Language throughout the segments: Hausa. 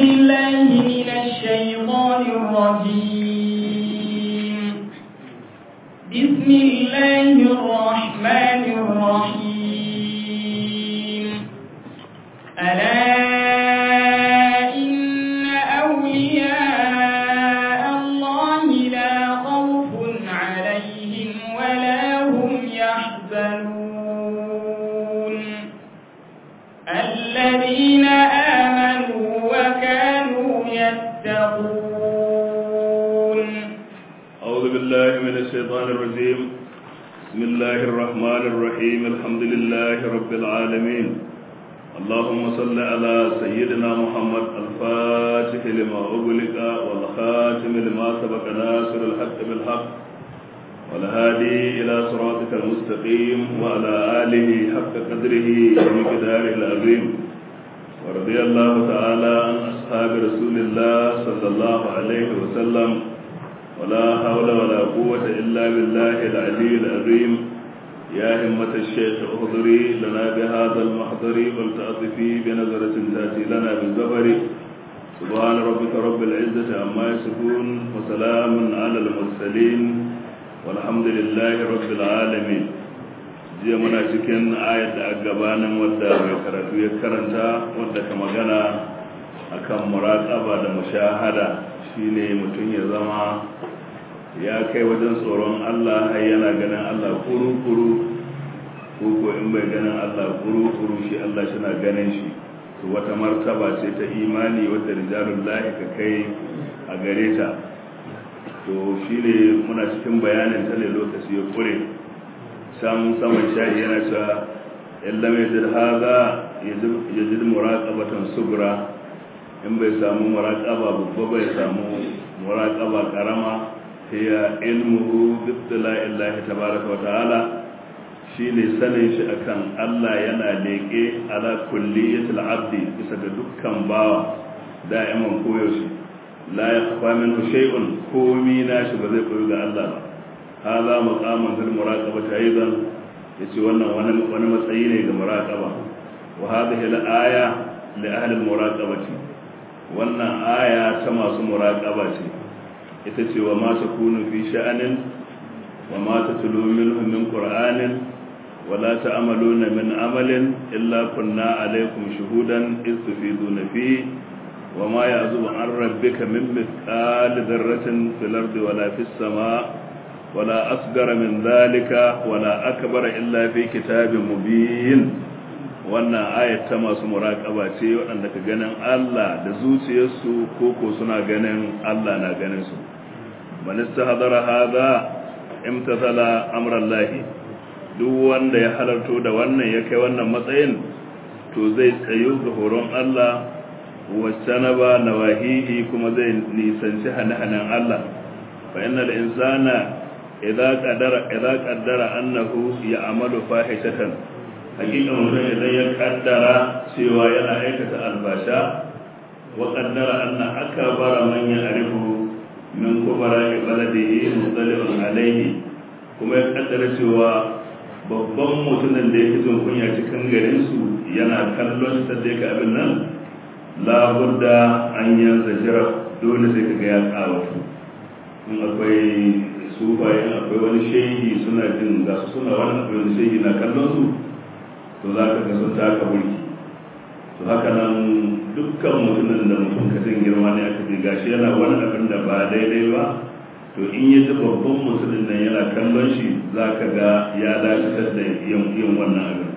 بالله من الشيطان الرجيم بسم الله الرحمن الرحيم ألا إن أولياء الله لا خوف عليهم ولا هم يحزنون الذين آمنوا وكانوا يتقون أعوذ بالله من الشيطان الرجيم بسم الله الرحمن الرحيم الحمد لله رب العالمين اللهم صل على سيدنا محمد الفاتح لما أغلق والخاتم لما سبق ناصر الحق بالحق والهادي إلى صراطك المستقيم وعلى آله حق قدره ومقداره العظيم ورضي الله تعالى عن أصحاب رسول الله صلى الله عليه وسلم ولا حول ولا قوة إلا بالله العلي العظيم يا همة الشيخ احضري لنا بهذا المحضر ولتأطفي بنظرة تأتي لنا بالزبر سبحان ربك رب العزة عما يصفون وسلام على المرسلين والحمد لله رب العالمين jiya muna cikin ayat da a gabanin wadda mai karatu ya karanta wadda ka magana akan muraƙaba da mushahada shine mutum ya zama ya kai wajen tsoron Allah har yana ganin Allah kuru-kuru ko ko in bai ganin Allah kuru-kuru shi Allah shi na ganin shi to wata martaba ce ta imani wadda rijalun lahi ka kai a gare ta to shi ne muna cikin bayanin ta ne lokaci ya kure samun saman shayi yana cewa illa mai jid haza ya jid muraƙabatan subra in bai samu muraƙaba babba bai samu muraƙaba ƙarama hiya ilmuhu bittala'illahi tabaraka wa ta'ala shine sanin shi akan Allah yana leke ala kulliyatil abdi bisa ga dukkan bawa da'iman koyaushe la yakhfa minhu shay'un komi nashi ba zai koyi ga Allah ba hada maqaman fil muraqabati aidan yace wannan wani wani matsayi ne ga muraqaba wa hadhihi al aya li ahli al muraqabati wannan aya ta masu muraqaba ce ita ce wa ma takunu fi sha'anin wa ma tatlu minhu min qur'anin wa la ta'maluna min amalin illa kunna alaykum shuhudan iz tufiduna fi wa ma ya'zubu an rabbika min mithqali dharratin fil ardi wa la fis sama' ولا أصغر من ذلك ولا أكبر إلا في كتاب مبين wannan ayat ta masu muraƙaba ce waɗanda ka ganin Allah da zuciyarsu ko ko suna ganin Allah na ganin su man istahadara hadha imtathala amran lahi duk wanda ya halarto da wannan ya kai wannan matsayin to zai tsayo ga horon Allah wasanaba nawahihi kuma zai nisanci hane-hanen Allah fa innal insana idza qaddara idza qaddara annahu ya'malu fahishatan hakika mutum idan ya kaddara cewa yana aikata albasha wa qaddara anna akbara man ya'rifu min kubara baladihi mudallibun alayhi kuma ya kaddara cewa babban mutumin da yake jin kunya cikin garin su yana kallon sa da yake abin nan la budda an yanzu jira dole sai kaga ya kawatu in akwai sufayen akwai wani shehi suna jin ga su suna wani akwai wani shehi na kallon su to za ka ga sun taka mulki to haka nan dukkan mutumin da mutum ka jin girma ne aka ce gashi yana wani abin da ba daidai ba to in ya ji babban mutumin nan yana kallon shi za ka ga ya dakatar da yin wannan abin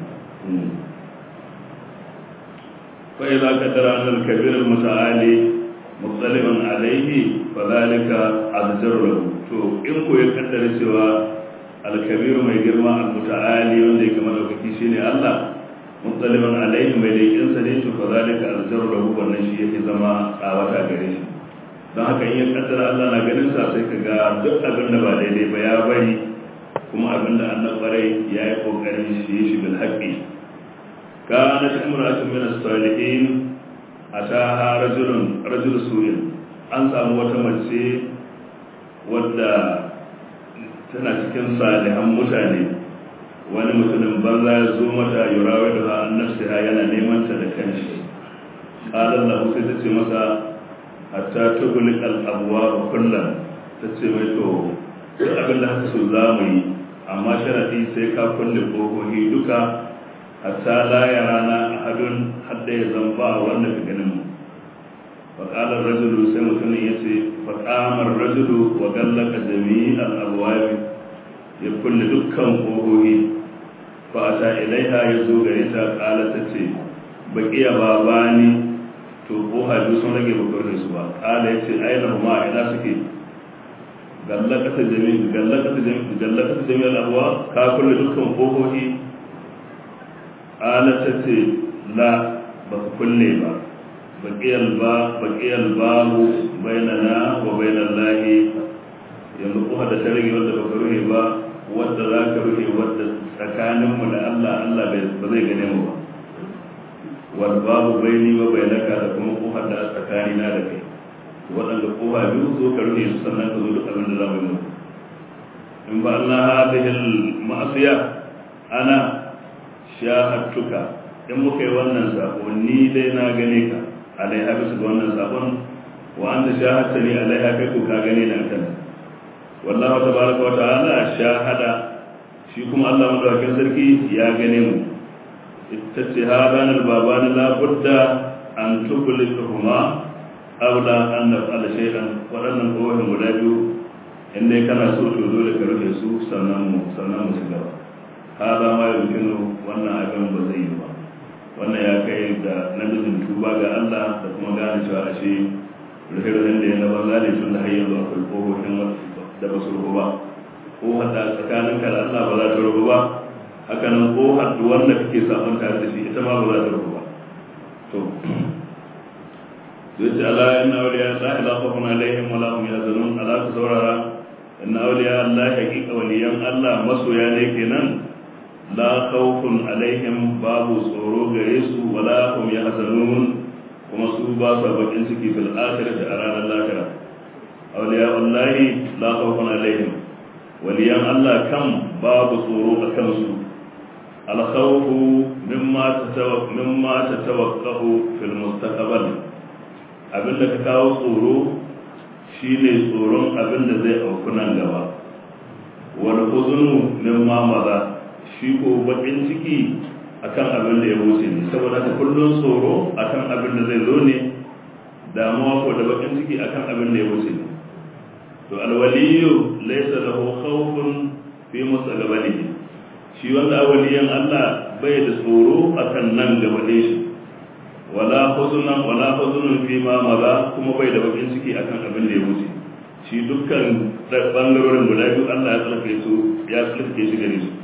فإذا قدر أن الكبير المتعالي مطلع عليه فذلك أذجر له to in ko ya kaddara cewa alkabiru mai girma almuta'ali wanda yake madaukaki shine Allah mutsaliman alaihi mai leƙin sa ne to fa zalika aljaru lahu wannan shi yake zama tsawata gare shi don haka in ya kaddara Allah na ganin sa sai ka ga duk abin da ba daidai ba ya bari kuma abin da annabi barai ya yi kokarin shi shi bil haqqi kanat imra'atun min as-salihin ataha rajulun rajul su'in an samu wata mace wadda tana cikin salihan mutane wani mutumin banza ya zo mata yurawa da an nafsiha yana neman ta da kanshi kalan lahu sai ta ce masa hatta tugulik al'abuwa ba kullum ta ce mai to duk abin da haka so za mu yi amma sharaɗi sai ka kulle ƙofofi duka hatta la ya rana a hadun hadda ya zamba wanda ka ganin mu faƙalar rajulu sai mutumin ya ce faƙamar rajulu wa gallaka jami'al abuwabi ya kulle dukkan ƙofofi fa ta ilaiha ya zo gare ta ƙala ta ce baƙiya babani to ko hajju sun rage bakar su ba ƙala ya ce aina huma ina suke gallakata jami'in gallakata jami'in gallakata jami'in abuwa ka kulle dukkan ƙofofi ƙala ta ce la ba ka kulle ba baƙiyar ba baƙiyar babu bainana wa bainan lahi yanzu ko da ta rage wadda baka rufe ba wadda za ka rufe wadda tsakaninmu da Allah Allah ba zai gane mu ba wal babu baini wa bainaka da kuma kofar da tsakani na da kai waɗanda kofa biyu zo ka rufe su sannan ka zo duk abin da za mu yi in ba Allah hadhihi al ma'asiya ana shahadtuka in muka yi wannan sako ni dai na gane ka alaiha bisa ga wannan sakon wa anta shahadta ni alaiha kai ko ka gane da kan wallahu tabaraka wa ta'ala shahada shi kuma Allah madaukakin sarki ya gane mu ittace hadan albaban la budda an tublikuhuma aula an naf'ala shay'an wadannan kowane guda biyu in dai kana so to dole ka rufe su sannan mu sannan mu shiga hada ma yumkinu wannan abin ba zai yi ba wannan ya kai da namijin tuba ga Allah da kuma gane cewa ashe rufe-rufen da ya na banza ne tun da har yanzu akwai kofofin da ba su rufu ba ko hada tsakanin ka da Allah ba za ta rufu ba haka nan ko hadu wanda kake sabon tare da shi ita ma ba za ta rufu ba to zai ce Allah inna awliya la ilaha khawfun alaihim wa la hum yahzanun ala ku saurara inna awliya Allah haqiqa waliyan Allah masoya ne kenan la khawfun alaihim babu tsoro gare su wala hum yahzanun kuma su ba su bakin ciki fil akhirati a ranar lahira awliya wallahi la khawfun alaihim waliyan Allah kan babu tsoro a kansu al khawfu mimma tatawaq mimma tatawaqqahu fil mustaqbal abinda ka kawo tsoro shine tsoron abinda zai auku nan gaba wal huznu mimma maza shi ko bakin ciki akan abin da ya wuce ne saboda ta kullun tsoro akan abin da zai zo ne damuwa ko da bakin ciki akan abin da ya wuce ne to alwaliyu laysa lahu khawfun fi mustaqbalihi shi wanda waliyan Allah bai da tsoro akan nan gaba ne shi wala huzunan wala huzunun fi ma maza kuma bai da bakin ciki akan abin da ya wuce shi dukkan bangarorin guda biyu Allah ya tsarkake su ya tsarkake shi gare su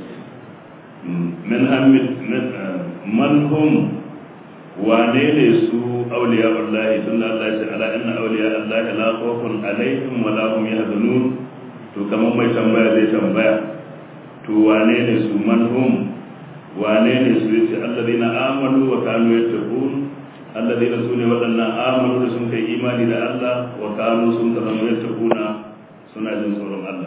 min hamid man hum wane ne su auliya wallahi tun da Allah ya ce ala inna auliya Allah la khawfun alaihim wa la hum yahzanun to kamar mai tambaya zai tambaya to wane ne su man hum wane ne su yace alladina amanu wa kanu yattaqun alladina sune wadannan amanu da sun kai imani da Allah wa kanu sun zama yattaquna suna jin tsoron Allah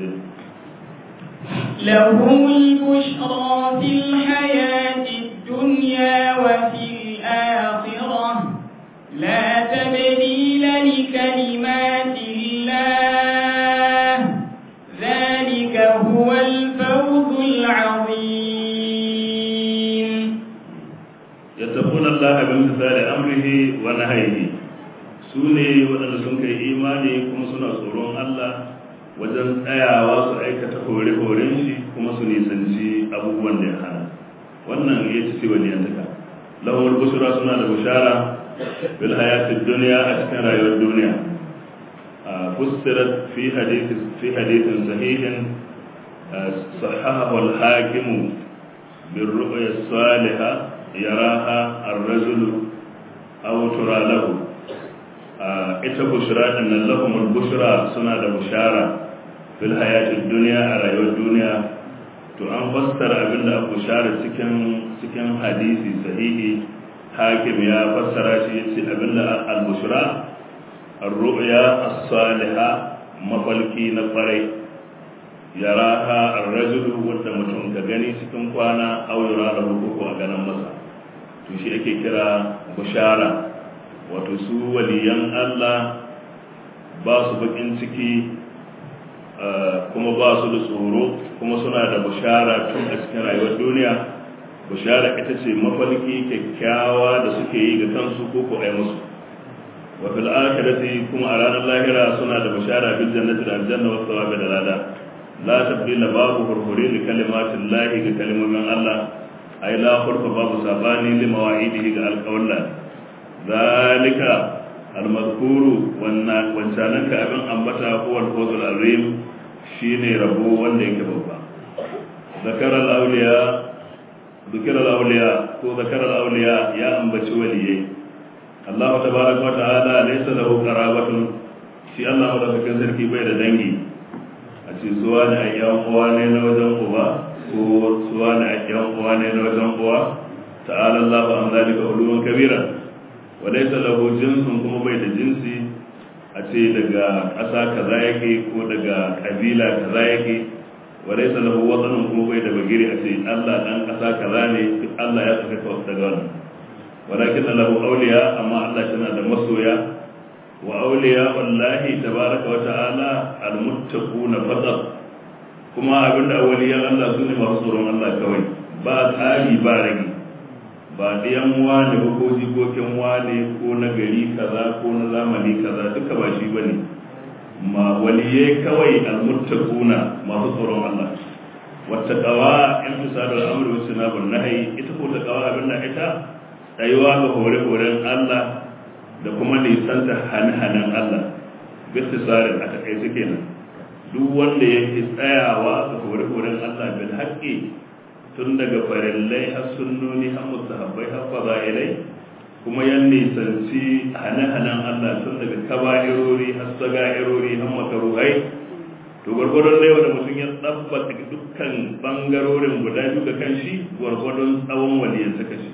لهم البشرى في الحياة الدنيا وفي الآخرة لا تبديل لكلمات الله ذلك هو الفوز العظيم يتقون الله بامتثال أمره ونهيه سوني وأن سنك إيماني كم سنة سورون الله wajen tsayawa su aikata hore-horen shi kuma su nisanci abubuwan da ya hana wannan ya ci ce wani yantaka lahumar bushura suna da bushara bil hayatid duniya a cikin rayuwar duniya a fustirat fi hadithin fi hadithin sahihin sahahahu al-hakim bil ru'ya salihah yaraha ar-rajulu aw tura lahu ita bushra din nan lahumul bushra suna da bushara fil hayatid dunya a rayuwar duniya to an fassara abinda aka bushara cikin cikin hadisi sahihi hakim ya fassara shi yace abinda al bushra ar-ru'ya as-salihah mafalki na kwarai yaraha ar-rajulu wanda mutum ka gani cikin kwana aw yara lahu ko a ganin masa to shi ake kira bushara wato su waliyan Allah ba su bakin ciki kuma ba su da tsoro kuma suna da bushara tun a cikin rayuwar duniya bushara ita ce mafalki kyakkyawa da suke yi ga kansu ko ko ai musu wa fil akhirati kuma a ranar lahira suna da bushara bil jannati da aljanna wa thawabi da lada la tabdila babu hurhuri li kalimatin lahi ga kalmomin Allah ay la hurfa babu sabani li mawa'idihi ga alqawla zalika almadhkuru wannan wancanan ka abin ambata huwa al-fawzul azim shine rabo wanda yake babba zakara al-awliya ذكر الأولياء ko ذكر الأولياء ya ambaci waliyai Allah tabaraka wa ta'ala laysa lahu qarabatun shi Allah madaukakin sarki bai da dangi a ce suwa ne ayyan uwa ne na wajen uba ko suwa ne ayyan uwa ne na wajen uwa ta'ala Allah an zalika uluwan kabira wa laysa lahu jinsun kuma bai da jinsi a ce daga ƙasa kaza yake ko daga kabila kaza yake walai sa lahu watanin kuma bai da bagiri a ce Allah dan kasa kaza ne duk Allah ya saka ka daga wannan walakin lahu awliya amma Allah tana da masoya wa awliya wallahi tabaraka wa ta'ala almuttaquna faqat kuma abinda awliyan Allah sune masu tsoron Allah kawai ba tsari ba rage ba ɗiyan wane ba ko jikokin wane ko na gari kaza ko na zamani kaza duka ba shi bane ma waliye kawai almuttaquna masu tsoron Allah wattaqawa in misalul amri wa sunabun nahyi ita ko taqawa abin da ita tsayuwa ga hore horen Allah da kuma nisanta hane-hanen Allah bittisarin a takaice kenan duk wanda yake tsayawa ga hore horen Allah bil haqqi tun daga farillai har sunnoni har mustahabbai har fadailai kuma ya nisanci hane-hanen Allah tun daga kaba'irori har saga'irori har makaruhai to gwargwadon da yau da mutum ya tsabbata dukkan bangarorin guda biyu ga kanshi gwargwadon tsawon waliyan saka shi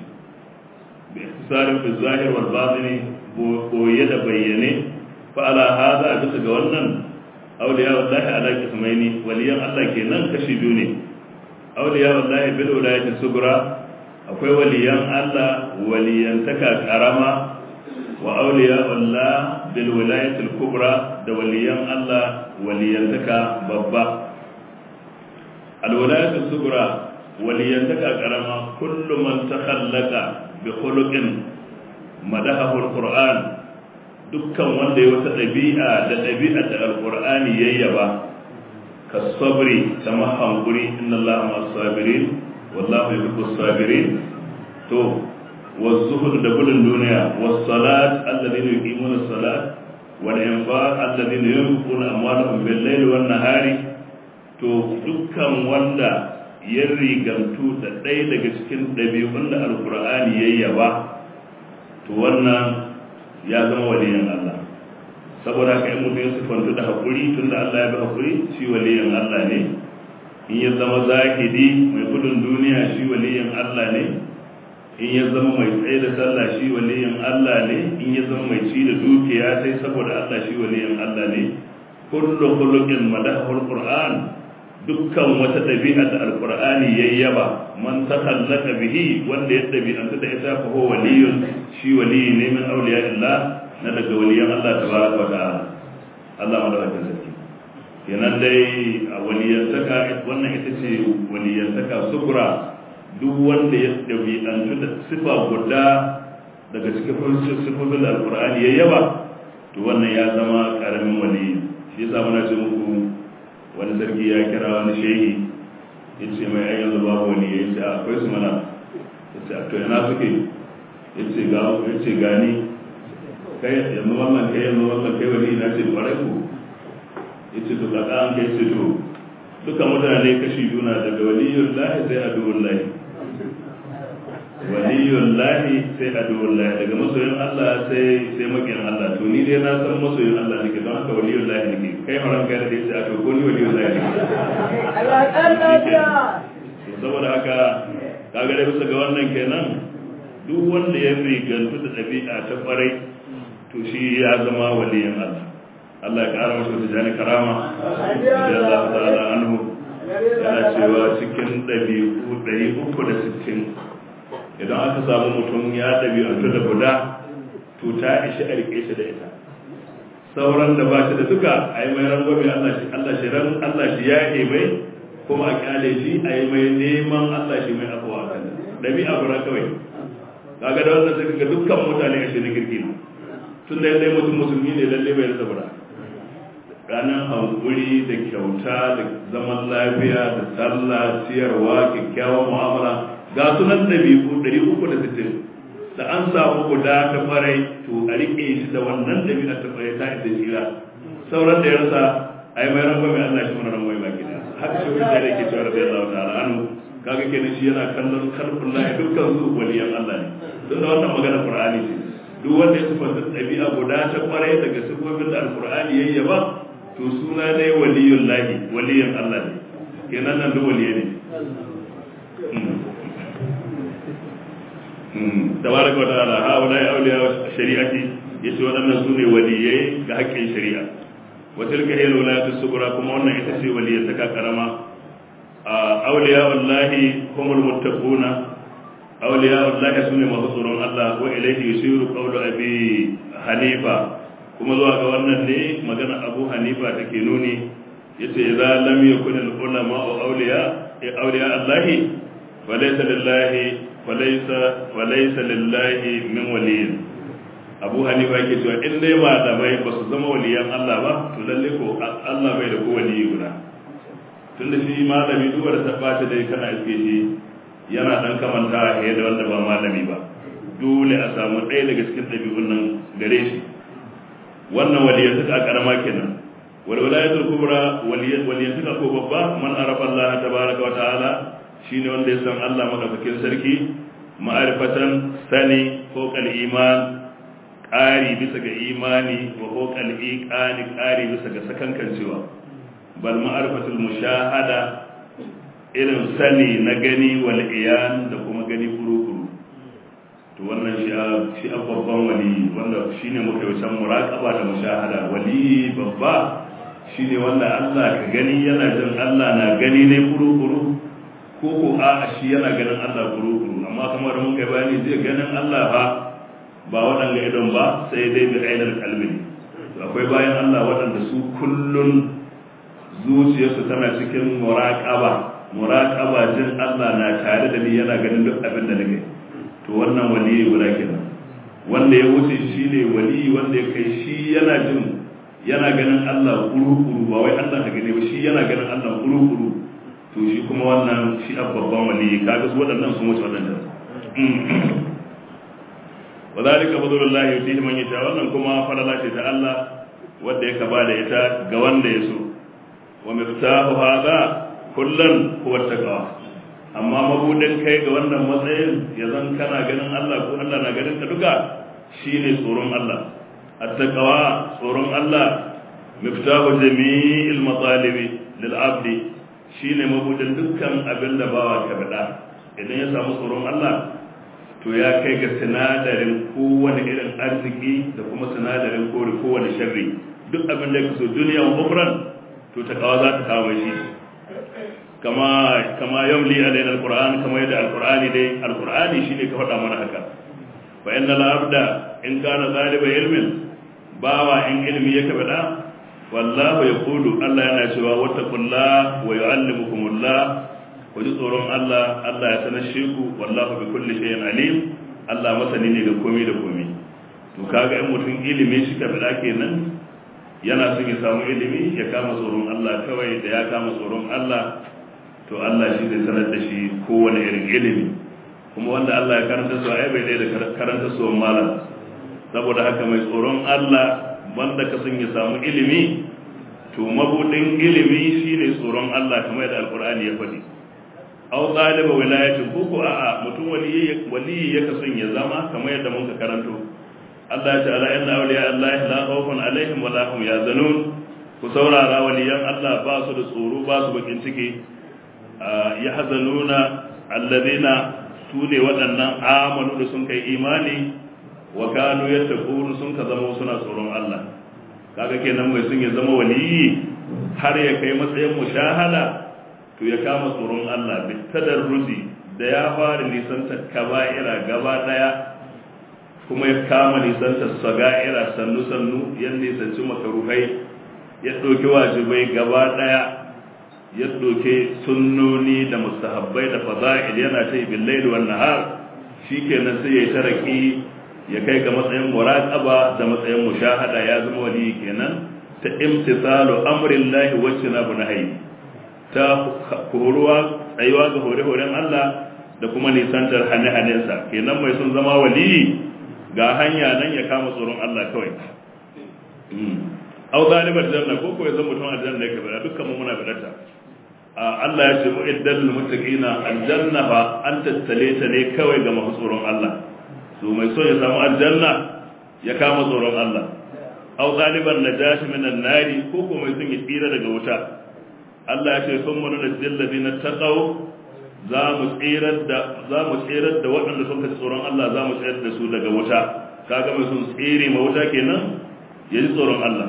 bi ihtisarin fi zahir wal batini koye da bayyane fa ala hada bisa ga wannan awliya wallahi ala kismaini waliyan Allah kenan kashi biyu ne awliya wallahi bil wilayati sugra akwai waliyan Allah waliyantaka karama wa auliya Allah bil wilayatil kubra da waliyan Allah waliyantaka babba al wilayatul sugra waliyantaka karama kullu man takhallaqa bi khuluqin madahahu alquran dukkan wanda ya wata dabi'a da dabi'a da alqur'ani yayyaba kasabri kama hankuri inna Allah ma'as sabirin wallahu yuhibbus sabirin to والزهد da gudun duniya والصلاة الذين يقيمون الصلاة والإنفاق الذين ينفقون أموالهم بالليل والنهار to dukkan wanda ya rigantu da ɗaya daga cikin ɗabi'un da alkur'ani ya yaba to wannan ya zama waliyan Allah saboda haka in mutum ya sifantu da haƙuri tun da Allah ya bi haƙuri shi waliyan Allah ne in ya zama zahidi mai gudun duniya shi waliyan Allah ne in ya zama mai tsaye da sallah shi waliyin Allah ne in ya zama mai ci da dukiya sai saboda Allah shi waliyin Allah ne kullu khuluqin madahul qur'an dukkan wata dabi'a da alqur'ani yayyaba man takallaka bihi wanda ya dabi'anta da ita fa huwa waliyun shi waliyi ne min awliya'illah na daga waliyan Allah tabaraka wa ta'ala Allah madaukakin sarki kenan dai a waliyantaka wannan ita ce waliyantaka sukura duk wanda ya ɗabi'antu da sifa guda daga cikin sifofin da alkur'ani ya yaba to wannan ya zama ƙaramin wali shi yasa muna ce muku wani sarki ya kira wani shehi ya ce mai ayyan zuba wani ya ce akwai su mana ya ce to yana suke ya ce ga ya ce gani kai yanzu wannan kai yanzu wannan kai wani na ce kwarai ku ya ce to kaka an kai ce to duka mutane kashi biyu na daga waliyun lahi sai aduwun lahi waliyun lahi sai aduwun lahi daga masoyin Allah sai sai makiyan Allah to ni dai na san masoyin Allah nake don haka waliyun lahi nake kai haram kai da sai a to ko ni waliyun lahi nake saboda haka kaga dai bisa ga wannan kenan duk wanda ya rigantu da ɗabi'a ta kwarai to shi ya zama waliyin Allah Allah ya ƙara masa wata jani karama da Allah ta'ala anhu yana cewa cikin ɗabi'u ɗari uku da sittin idan aka samu mutum ya ɗabi'antu da guda to to ta ishi a rike shi da ita sauran da ba shi da duka a yi mai rangwame Allah shi Allah shi ran Allah shi ya yi mai kuma a kyale shi a yi mai neman Allah shi mai afuwa kan dabi'a gura kawai kaga da wannan sai ga dukkan mutane a shirin girki ne tun da yadda mutum musulmi ne lalle bai da sabura ranar hankuri da kyauta da zaman lafiya da sallah ciyarwa kyakkyawan mu'amala ga sunan ɗabi'u ɗari uku da sittin da an samu guda ta farai to a riƙe shi da wannan ɗabi'a ta farai ta isa tsira sauran da ya rasa a yi mai rangwame Allah shi mana rangwame baki da haka shi wani da ke cewa rabbi Allah ta'ala anu kaga kenan shi yana kallon kalbun lahi dukkan su waliyan Allah ne don da wannan magana Qur'ani ce duk wanda ya sifanta ɗabi'a guda ta kwarai daga sifofin da Al-Qur'ani yayi ba to suna ne waliyun lahi waliyan Allah ne kenan nan duk waliye ne tabaraka wa ta'ala ha wala ya auliya shari'ati yace waɗannan su ne waliyai ga haƙƙin shari'a wa tilka hiya wilayatu sugura kuma wannan ita ce waliyyar ta karama auliya wallahi humul muttaquna auliya wallahi sune masu tsoron Allah wa ilayhi yusiru qawlu abi hanifa kuma zuwa ga wannan ne magana abu hanifa take nuni yace idza lam yakun al ulama awliya awliya Allah falaysa lillahi falaysa falaysa lillahi min waliyin abu hanifa yake cewa in dai malamai ba su zama waliyan Allah ba to lalle ko Allah bai da ko waliyi guda tunda shi malami duk wanda ta bata dai kana iske shi yana dan kamanta da wanda ba malami ba dole a samu ɗaya daga cikin ɗabi'un nan gare shi wannan waliyantaka a karama kenan wal wilayatul kubra waliyantaka ko babba man arafa Allah tabaraka wa ta'ala shine wanda ya san Allah madaukakin sarki ma'arifatan sani ko kal iman ƙari bisa ga imani wa ko kal iqani ƙari bisa ga sakankancewa bal ma'arifatul mushahada irin sani na gani wal iyan da kuma gani kuru-kuru to wannan shi a babban wali wanda shi ne muka yi can muraƙaba da mushahada wali babba shi ne wanda Allah ka gani yana jin Allah na gani ne kuru-kuru ko ko a shi yana ganin Allah kuru-kuru amma kamar mun kai bayani zai ganin Allah ba ba waɗanda idon ba sai dai bi ainihin kalbi akwai bayan Allah waɗanda su kullun zuciyarsu tana cikin muraƙaba muraƙaba jin Allah na tare da ni yana ganin duk abin da nake to wannan waliyi guda kenan wanda ya wuce shi ne waliyi wanda ya kai shi yana jin yana ganin Allah kuru-kuru ba wai Allah na gane ba shi yana ganin Allah kuru-kuru to shi kuma wannan shi a babban waliyi kaga su waɗannan sun wuce waɗannan wa zalika fadlullahi yutihi man yasha wannan kuma falala ce ta Allah wanda ya kaba da ita ga wanda ya so wa miftahu hadha kullun huwa taqwa amma mabudin kai ga wannan matsayin ya zan kana ganin Allah ko Allah na ganin ka duka shine tsoron Allah at-taqwa tsoron Allah miftahu jami'il matalibi lil abdi shine mabudin dukkan abin da bawa ka bada idan ya samu tsoron Allah to ya kai ga sinadarin kowane irin arziki da kuma sinadarin kore kowane sharri duk abin da ka so duniya wa ukran to ta kawa za ta kawo shi kama kama yamli alaina alquran kama yadda alqurani dai alqurani shine ka faɗa mana haka fa innal abda in kana zaliba ilmin bawa in ilmi ya kabada wallahu yaqulu Allah yana cewa wattaqullah wa yu'allimukumullah ku ji tsoron Allah Allah ya sanar shi ku wallahu bi kulli shay'in alim Allah masani ne ga komai da komai to kaga in mutum ilimi shi kabada kenan yana son ya samu ilimi ya kama tsoron Allah kawai da ya kama tsoron Allah to Allah shi zai sanar da shi kowane irin ilimi kuma wanda Allah ya karanta su ai bai da karanta su malam saboda haka mai tsoron Allah wanda ka son ya samu ilimi to mabudin ilimi shine tsoron Allah kamar yadda alkur'ani ya faɗi aw taliba wilayatin ko ko a'a mutum waliyi waliyi ya kason ya zama kamar yadda mun ka karanto Allah ya ce ala inna awliya Allah la khawfun alaihim wa la hum yahzanun ku saurara waliyan Allah ba su da tsoro ba su bakin ciki yahzanuna alladhina su ne waɗannan amanu da sun kai imani wa kanu yattaqun sun ka zama suna tsoron Allah kaga kenan mai sun ya zama waliyi har ya kai matsayin mushahada to ya kama tsoron Allah bi tadarruzi da ya fara nisan kaba'ira gaba daya kuma ya kama nisanta saga'ira sannu sannu ya nisanci makaruhai ya ɗauki wajibai gaba ɗaya ya ɗauki sunnoni da mustahabbai da faza'il yana ta yi billahi wan nahar shikenan sai ya yi taraki ya kai ga matsayin muraqaba da matsayin mushahada ya zama wali kenan ta imtisalu amrillahi wa tinabu nahyi ta horuwa tsayuwa ga hore-horen Allah da kuma nisantar hane-hanensa kenan mai sun zama wali ga hanya nan ya kama tsoron Allah kawai au zalibar janna ko ko ya zama mutum aljanna yake bada dukkan mu muna bidata Allah ya ce mu'iddal muttaqina aljanna fa an tattale ta ne kawai ga masu tsoron Allah su mai so ya samu aljanna ya kama tsoron Allah au zaliban najashi minan nari ko ko mai son ya tsira daga wuta Allah ya ce sun mana da jillazina taqaw za mu tsirar da za mu tsirar da waɗanda sun kaci tsoron Allah za mu tsirar da su daga wuta kaga mai sun tsire ma wuta kenan ya ji tsoron Allah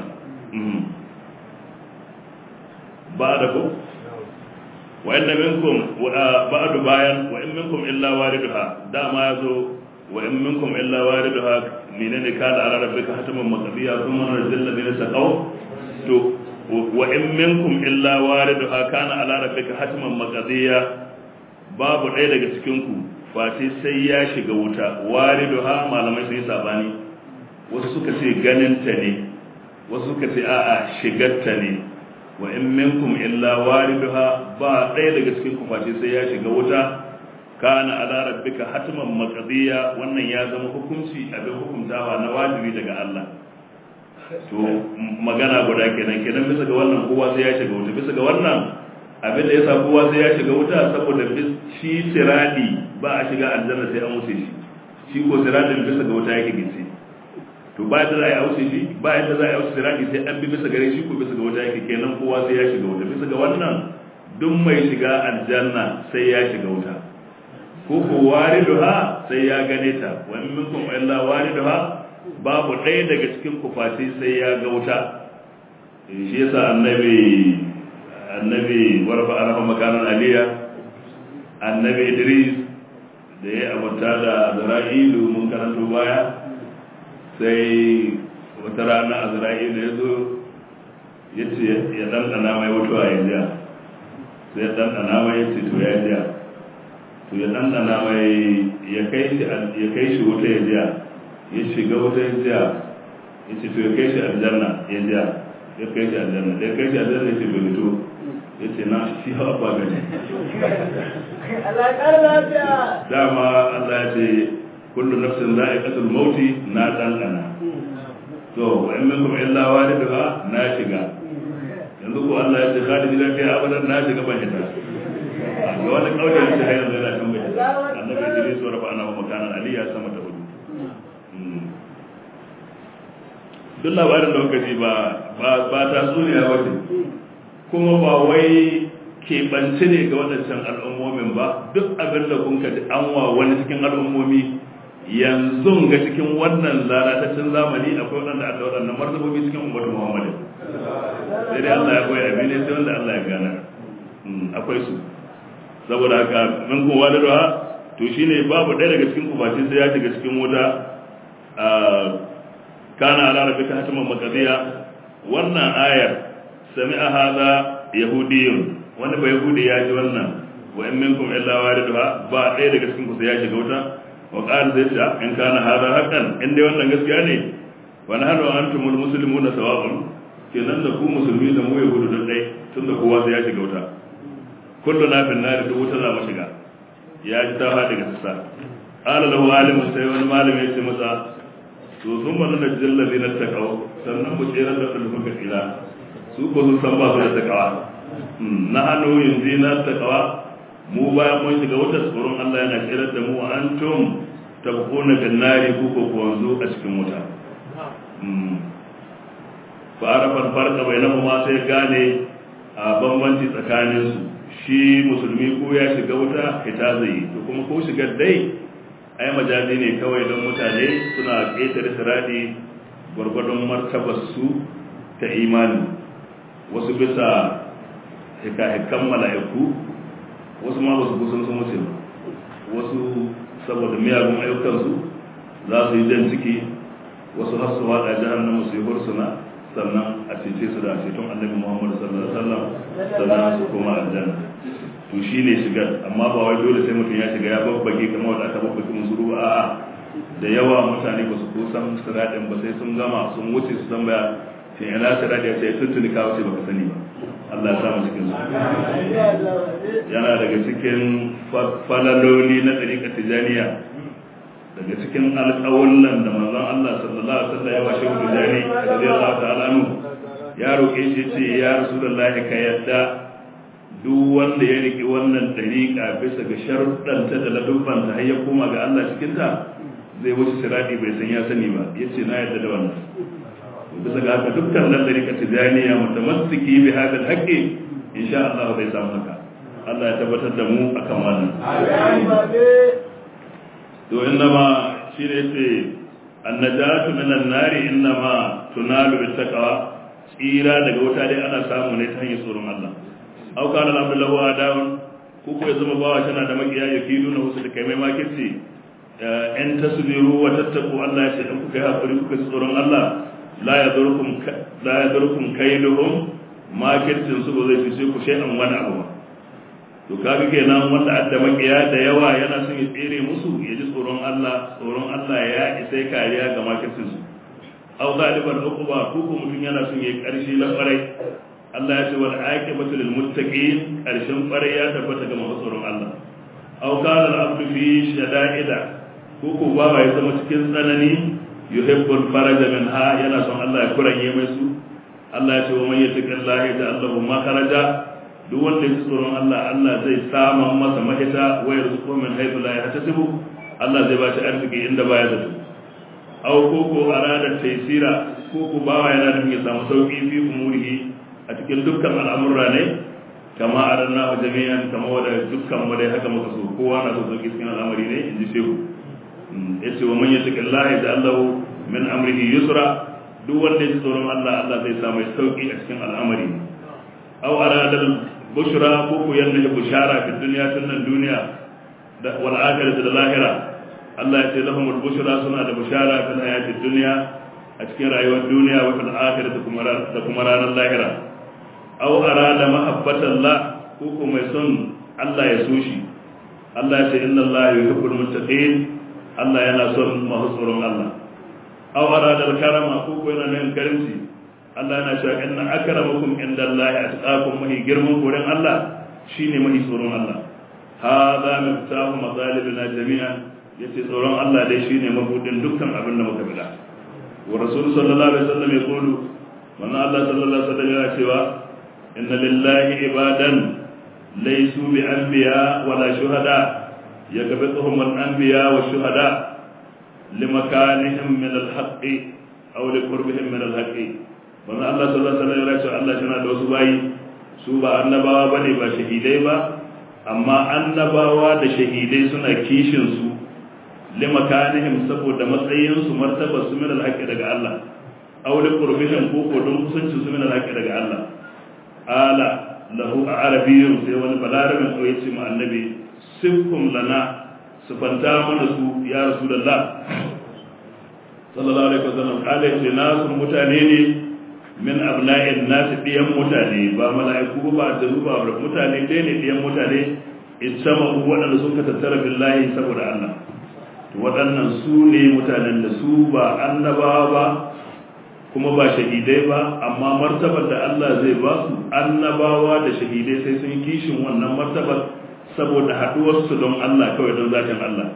ba da ku wa inna minkum ba'du bayan wa in minkum illa wariduha dama yazo wa in minkum illa wariduha menene kana ala rabbika hataman maqdiya thumma narjil ladina taqaw to wa in minkum illa wariduha kana ala rabbika hataman maqdiya babu ɗaya daga cikin ku face sai ya shiga wuta wariduha malamai sai sabani wasu suka ce ganin ta ne wasu suka ce a'a shigarta ne wa in minkum illa wariduha ba ɗaya daga cikin ku face sai ya shiga wuta kana ala rabbika hatman maqdiya wannan ya zama hukunci abin hukuntawa na wajibi daga Allah to magana guda kenan kenan bisa ga wannan kowa sai ya shiga wuta bisa ga wannan abin da yasa kowa sai ya shiga wuta saboda shi siradi ba a shiga aljanna sai an wuce shi shi ko siradin bisa ga wuta yake gice to ba da za a yi auce shi ba yadda za a yi auce siradi sai an bi bisa gare shi ko bisa ga wuta yake kenan kowa sai ya shiga wuta bisa ga wannan duk mai shiga aljanna sai ya shiga wuta ko ko wariduha sai ya gane ta wa in minkum illa wariduha babu ɗaya daga cikin kufati sai ya ga wuta shi yasa annabi annabi warfa arfa makanan aliya annabi idris da ya abuta da azra'ilu mun karanto baya sai wata rana azra'ilu ya zo ya ce ya ɗanɗana mai mutuwa ya jiya sai ya ɗanɗana mai ya ce to ya jiya to ya ɗanɗana mai ya kai shi wuta ya jiya ya shiga wuta ya jiya ya ce to ya kai shi aljanna ya jiya ya kai shi aljanna da ya kai shi aljanna ya ce bai fito ya ce na shi hawa ba gani dama Allah ya ce kullu nafsin za'iqatul mauti na ɗanɗana to wa in minkum illa waliduha na shiga yanzu ko Allah ya ce khalidina fiha abadan na shiga ban hita ga wani kauye ya ce har yanzu yana kan bai annabi Idris wa rafa ana makanan aliyya sama ta hudu duk labarin da kuka ji ba ba ta tsuniya wace kuma ba wai keɓance ne ga waɗancan al'ummomin ba duk abin da kun kaji an wa wani cikin al'ummomi yanzu ga cikin wannan lalataccen zamani akwai waɗanda aka waɗannan martabobi cikin ummatu muhammadin sai dai Allah ya koya abin ne sai wanda Allah ya gana akwai su saboda haka min kun wani ruwa to shine babu ɗaya daga cikin kufaci sai ya shiga cikin wuta kana ala rabbika hatiman maqdiya wannan ayar sami'a hadha yahudiyyun wani ba yahudi ya ji wannan wa in minkum illa wariduha ba ɗaya daga cikin ku sai ya shiga wuta wa qala zai ce in kana hadha haqqan in dai wannan gaskiya ne wa nahnu antumul muslimuna sawa'un kenan da ku musulmi da mu yahudu da dai tunda kowa sai ya shiga wuta kullu na fin nari duk wuta za mu shiga ya ji ta faɗi ga sassa qala lahu alimun sai wani malami ya ce masa to sun mana da jallabi na takawa sannan mu tsere da ɗalibin ka tsira su ko sun san ba su da takawa na hannu yanzu na takawa mu bayan mun shiga wata tsoron Allah yana tsere da mu an tum tabquna bin nari ku ko ku wanzu a cikin wuta fa arafa farqa bainahuma sai gane a bambanci tsakanin su shi musulmi ko ya shiga wuta ita zai to kuma ko shigar dai ai majazi ne kawai don mutane suna ƙetare siradi gwargwadon martabarsu ta imani wasu bisa hikahikan mala'iku wasu ma wasu kusan sun wuce wasu saboda miyagun ayyukansu za su yi jan ciki wasu har su wada jahannama su yi hursuna sannan a cece su da ceton annabi Muhammad sallallahu alaihi wasallam sannan su koma aljanna to shine shigar amma ba wai dole sai mutum ya shiga ya babbage kamar wanda aka babbage musu ruwa a'a da yawa mutane ba su kusan siradin ba sai sun gama sun wuce su tambaya shin ina siradi ya ce tuntuni ka wuce baka sani ba Allah ya samu cikin su yana daga cikin falaloli na ɗariƙar tijaniya daga cikin alƙawullan da manzon Allah sallallahu alaihi wasallam ya ba shi tijani radiyallahu ta'ala anhu ya roƙe shi ce ya rasulullahi ka yadda duk wanda ya riki wannan ɗariƙa bisa ga sharuɗanta da ladubbanta har ya koma ga Allah cikin ta zai wuce siradi bai san ya sani ba yace na yadda da wannan bisa ga haka dukkan nan ɗariƙa tijaniya mutamassiki bi hadal haqqi insha Allah bai samu haka Allah ya tabbatar da mu akan wannan to innama shi ne ce annajatu minan nari innama tunalu bit taqwa tsira daga wuta dai ana samu ne ta hanyar tsoron Allah aw kana abdullahu adawun ko ko ya zama bawa tana da makiya ya kidu na wasu da kai mai makirci in tasbiru wa tattaqu Allah ya ce in kuka yi hakuri kuka tsoron Allah la yadurkum la yadurkum kaiduhum makircin su ba zai fice ku shay'an wani abu ba to kaga kenan wanda adda makiya da yawa yana son ya tsere musu ya ji tsoron Allah tsoron Allah ya isa kariya ga makircin su aw galiban uquba ko ko mutum yana son ya karshe na kwarai Allah ya ce wal aqibatu lil muttaqin karshen kwarai ya tabbata ga masu tsoron Allah aw kana al abdu fi shada'ida ko ko baba ya zama cikin tsanani yuhibbul faraja minha yana son Allah ya kuranye mai su Allah ya ce wa man yattaqillaha yaj'al lahu makharaja duk wanda ya tsoron Allah Allah zai saman masa mahita wayar su min haifu la yahtasibu Allah zai ba shi arziki inda baya zato aw ko ko arada taysira ko ko bawa yana da ya samu sauki fi umurihi a cikin dukkan al'amura ne kama aranna jami'an kama wanda dukkan mu dai haka muka so kowa na so sauki cikin al'amari ne inji shehu yace wa man yattaqillaha yaj'al lahu min amrihi yusra duk wanda ya tsoron Allah Allah zai samu sauki a cikin al'amari aw arada bushra ko ko yanna bushara fi dunya tunan duniya da wal akhirati da lahira Allah ya ce lahum al bushra suna da bushara fil hayati dunya a cikin rayuwar duniya wa fil akhirati kuma da kuma ranar lahira aw arada mahabbatallah ko ko mai son Allah ya so shi Allah ya ce inna Allah yuhibbul muttaqin Allah yana son masu tsoron Allah aw arada al karama ko ko yana nan karimci Allah yana cewa inna akramakum indallahi atqakum mahi girman gurin Allah shine mahi tsoron Allah hada miftahu matalibina jami'an yace tsoron Allah dai shine mabudin dukkan abin da muka bida wa rasul sallallahu alaihi wasallam ya kulu wannan Allah sallallahu alaihi wasallam ya cewa inna lillahi ibadan laysu bi anbiya wala shuhada yakbituhum al-anbiya wa shuhada limakanihim min al-haqqi aw liqurbihim min al-haqqi manzo Allah sallallahu alaihi wasallam ya ce Allah yana da wasu bayi su ba annabawa bane ba shahidai ba amma annabawa da shahidai suna kishin su limakanihim saboda matsayin su martaba su min alhaqi daga Allah aw li qurbihim ko ko don kusancin su min alhaqi daga Allah ala lahu arabiyyun sai wani balarabin ko yace mu annabi sifkum lana sifanta mana su ya rasulullah sallallahu alaihi wasallam kale ce nasu mutane ne min abna'in nasu ɗiyan mutane ba mala'iku ba da ba mutane dai ne ɗiyan mutane ijtama waɗanda suka tattara billahi saboda Allah to waɗannan su ne mutanen da su ba annabawa ba kuma ba shahidai ba amma martabar da Allah zai ba su annabawa da shahidai sai sun kishin wannan martabar saboda haɗuwarsu don Allah kawai don zatin Allah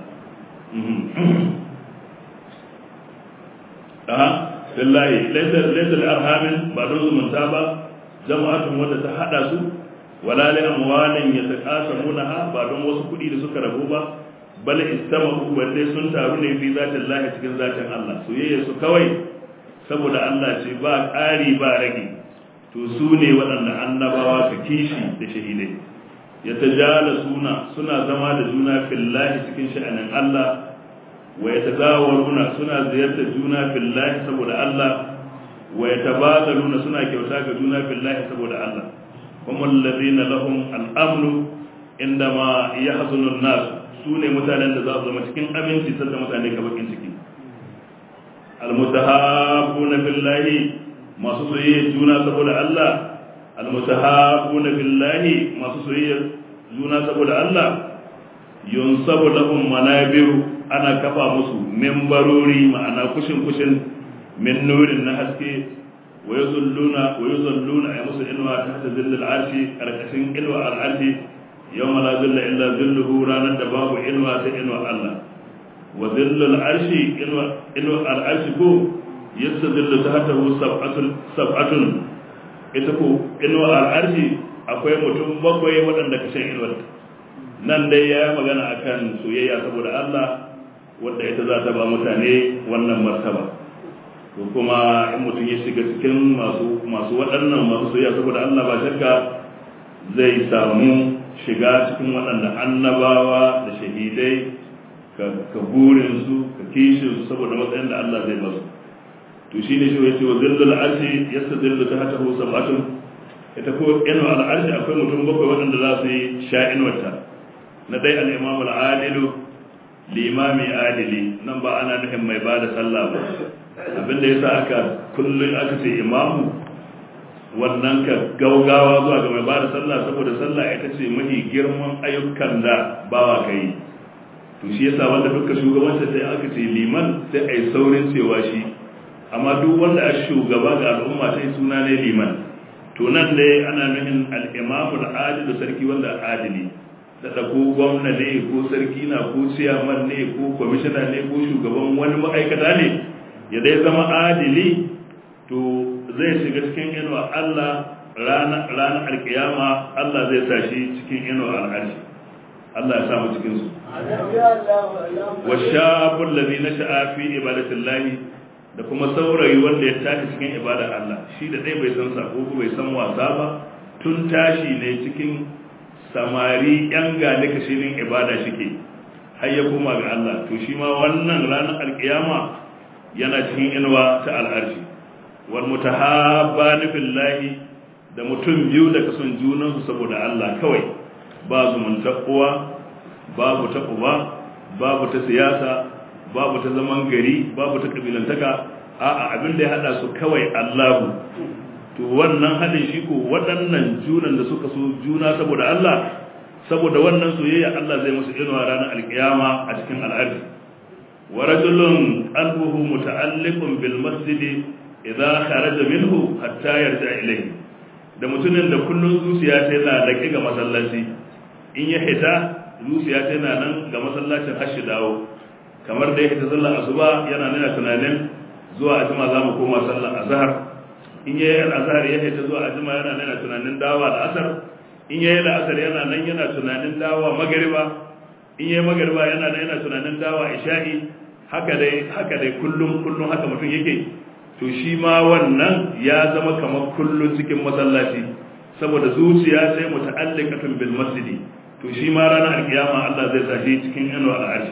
lillahi laysa laysa al-arhamin ba don zumunta ba jama'atun wanda ta hada su wala li amwalin yataqasamunaha ba don wasu kudi da suka rabu ba bal istamahu balle sun taru ne fi zatin Allah cikin zatin Allah soyayya su kawai saboda Allah ce ba ƙari ba rage to su ne waɗanda annabawa su kishi da shahidai ya tajala suna suna zama da juna fillahi cikin sha'anin Allah wa yatazawaruna suna ziyartar juna fillahi saboda Allah wa yatabadaluna suna kyauta ga juna fillahi saboda Allah kuma alladhina lahum al-amnu indama yahzunu an-nas su ne mutanen da za su zama cikin aminci sanda mutane ka bakin ciki almutahabbuna billahi masu soyayya juna saboda Allah almutahabbuna billahi masu soyayya juna saboda Allah yunsabu lahum manabiru ana kafa musu membarori ma'ana kushin kushin min nurin na haske wa yuzulluna wa yuzalluna ay musu inwa ta hada zillal arshi karkashin inwa al arshi yawma la zilla illa zilluhu ranar da babu inwa sai inwa Allah wa zillal arshi inwa inwa al arshi ko yastazillu tahtahu sab'atun sab'atun ita ko inwa al arshi akwai mutum bakwai waɗanda kashin inwa nan dai ya magana akan soyayya saboda Allah wadda ita za ta ba mutane wannan martaba to kuma in mutum ya shiga cikin masu masu waɗannan masu soyayya saboda Allah ba shakka zai samu shiga cikin waɗanda annabawa da shahidai ka burin su ka kishin su saboda matsayin da Allah zai basu to shine shi yace wa zillul arshi yastadillu tahtahu sab'atun ita ko inu al arshi akwai mutum bakwai waɗanda za su yi sha'in wata na dai al imam al adilu limami adili nan ba ana nufin mai ba da sallah ba abinda ya sa aka kullum aka ce imamu wannan ka gaugawa zuwa ga mai ba da sallah saboda sallah ita ce mafi girman ayyukan da bawa ka yi to shi yasa wanda duka shugabanci sai aka ce liman sai a yi saurin cewa shi amma duk wanda a shugaba ga al'umma sai suna ne liman to nan dai ana nufin al'imamu al'adilu sarki wanda adili da ko gwamna ne ko sarki na ko ciyaman ne ko kwamishina ne ko shugaban wani ma'aikata ne ya dai zama adili to zai shiga cikin inuwa Allah ranar alkiyama Allah zai sa shi cikin inuwa al'arshi Allah ya samu cikin su wa shabul ladhi nasha'a fi ibadatillahi da kuma saurayi wanda ya tashi cikin ibadar Allah shi da dai bai san sako ko bai san wasa ba tun tashi ne cikin samari yan gane kashinin ibada shike har ya koma ga Allah to shi ma wannan ranar alkiyama yana cikin inuwa ta al'arshi wal mutahabbani billahi da mutum biyu da kason junan su saboda Allah kawai ba zumunta uwa babu ta uba babu ta siyasa babu ta zaman gari babu ta kabilantaka a'a abin da ya hada su kawai Allahu to wannan hadin shi ko waɗannan junan da suka so juna saboda Allah saboda wannan soyayya Allah zai musu inuwa ranar alkiyama a cikin al'arshi wa rajulun qalbuhu muta'alliqun bil masjid idza kharaja minhu hatta yarja ilayhi da mutumin da kullun zuciya ta yana laƙi ga masallaci in ya hita zuciya ta yana nan ga masallacin har shi dawo kamar da ya hita sallar asuba yana nuna tunanin zuwa ajima za mu koma sallar azhar in yayi azhar ya hita zuwa ajima yana nuna tunanin dawa da asar in yayi da asar yana nan yana tunanin dawa magariba in yayi magariba yana nan yana tunanin dawa isha'i haka dai haka dai kullum kullum haka mutum yake to shi ma wannan ya zama kamar kullum cikin masallaci saboda zuciya sai muta'alliqatun bil masjidi to shi ma ranar alkiyama Allah zai sashi cikin inuwa al'arshi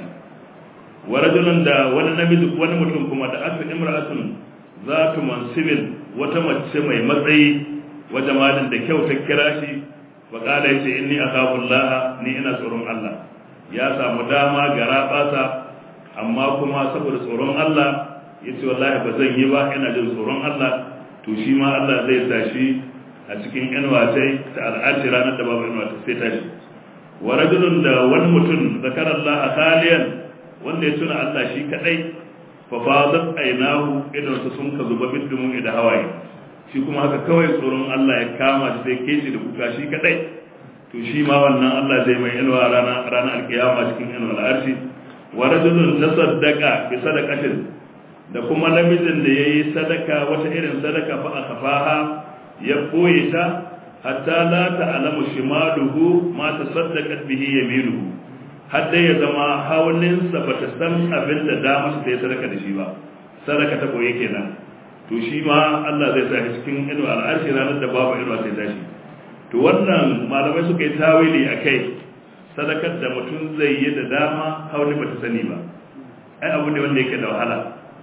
wa rajulun da wani namiji wani mutum kuma da aka imra'atun zatu mansibin wata mace mai matsayi wa jamalin da kyau ta kira shi wa kala yace inni akhafu Allah ni ina tsoron Allah ya samu dama gara basa amma kuma saboda tsoron Allah yace wallahi ba zan yi ba ina jin tsoron Allah to shi ma Allah zai tashi a cikin inuwa sai ta al'arshi ranar da babu inuwa sai tashi wa rajulun da wani mutum zakara Allah khaliyan wanda ya tuna Allah shi kadai fa fadat aynahu idan su sun ka zuba bidumun da hawaye shi kuma haka kawai tsoron Allah ya kama shi sai keci da kuka shi kadai to shi ma wannan Allah zai mai inuwa rana ranar alkiyama cikin inuwa al'arshi wa rajulun tasaddaqa bi sadaqatin da kuma namijin da yayi sadaka wata irin sadaka fa akafaha ya boye ta hatta la ta'lamu shimaluhu ma tasaddaqat bihi yaminuhu hadda ya zama haulinsa bata san abin da dama ta yi sadaka da shi ba sadaka ta boye kenan to shi ma Allah zai sa cikin inuwa al'arshi ranar da babu inuwa sai tashi to wannan malamai suka yi tawili akai sadakar da mutum zai yi da dama hauli bata sani ba ai abu ne wanda yake da wahala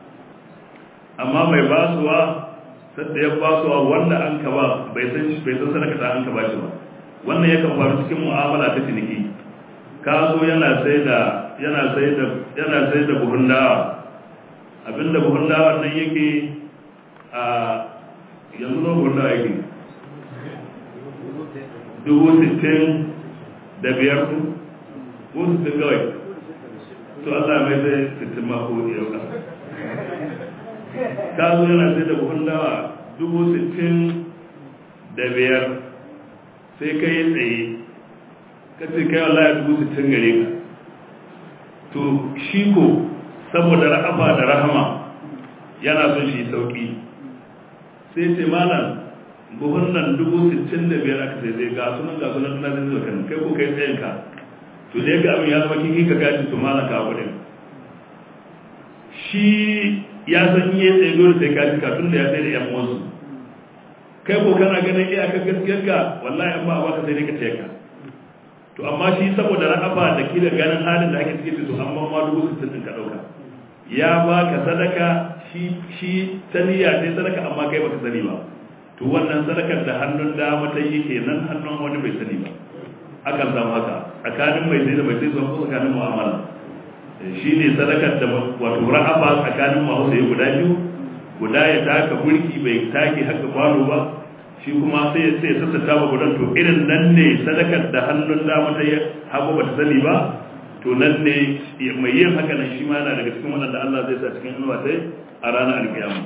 amma mai basuwa sadda ya basuwa wanda an ka ba bai san bai san sadaka ta an ka bashi ba wannan yakan faru cikin mu'amala ta ciniki ka zo yana sai da yana sai da yana sai da buhun dawa abinda buhun dawa nan yake a yanzu na buhun dawa yake dubu sittin da biyar ku ko sittin kawai to Allah mai zai sittin mako yau ka ka zo yana sai da buhun dawa dubu sittin da biyar sai ka yi tsaye ka ce kai Allah ya dubu sittin gare ka to shi ko saboda ra'afa da rahama yana son shi sauki sai ce malam buhun nan dubu sittin da biyar aka sai zai ga sunan ga sunan na zai kan kai ko kai tsayin ka to dai ga abin ya zama kiki ka gaji to malam ka kudin shi ya san yi tsaye dole sai ka ji tun da ya sai da yan wasu kai ko kana ganin iyakar gaskiyar ka wallahi an ba ka sai dai ka ce ka to amma shi saboda ra'afa da kila ganin halin da ake cikin to amma ma dubu sittin din ka dauka ya baka sadaka shi shi taniya sai sadaka amma kai baka sani ba to wannan sadakar da hannun dama ta yi kenan hannun wani bai sani ba akan samu haka tsakanin mai sai da mai sai zuwa ko tsakanin mu'amala shi ne sadakar da wato ra'afa tsakanin masu sai guda biyu guda ya taka burki bai take haka kwano ba shi kuma sai ya sai sassata ba gudan to irin nan ne sadakar da hannun dama ta yi hagu ba ta sani ba to nan ne mai yin haka nan shi ma yana daga cikin waɗanda Allah zai sa cikin inuwa sai a ranar alkiyama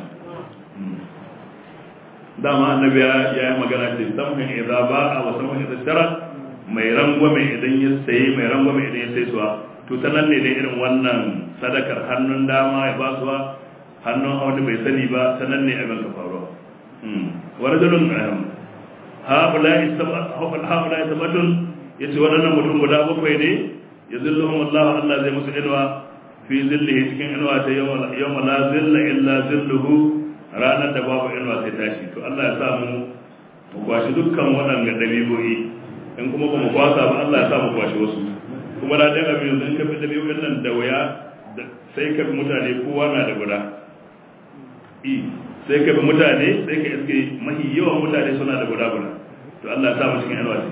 dama annabi ya yi magana ce samhin idza ba'a wa samhin idza shara mai rangwame idan ya sayi mai rangwame idan ya sai suwa to ta nan ne dai irin wannan sadakar hannun dama ya basuwa hannun wani bai sani ba ta nan ne abin ka faruwa wa rajulun haula'i sabatun yace waɗannan mutum guda bakwai ne ya zilluhum Allah Allah zai musu ilwa fi zillihi cikin ilwa ta yawma la zilla illa zilluhu ranar da babu ilwa sai tashi to Allah ya sa mu mu kwashi dukkan waɗanda dabi'o'i in kuma ba mu kwasa ba Allah ya sa mu kwashi wasu kuma da ɗan abin yanzu in ka fi dabi'o'in nan da waya sai ka fi mutane kowa na da guda i sai ka bi mutane sai ka iske mahi yawan mutane suna da guda guda to Allah ya sa mu cikin alwaci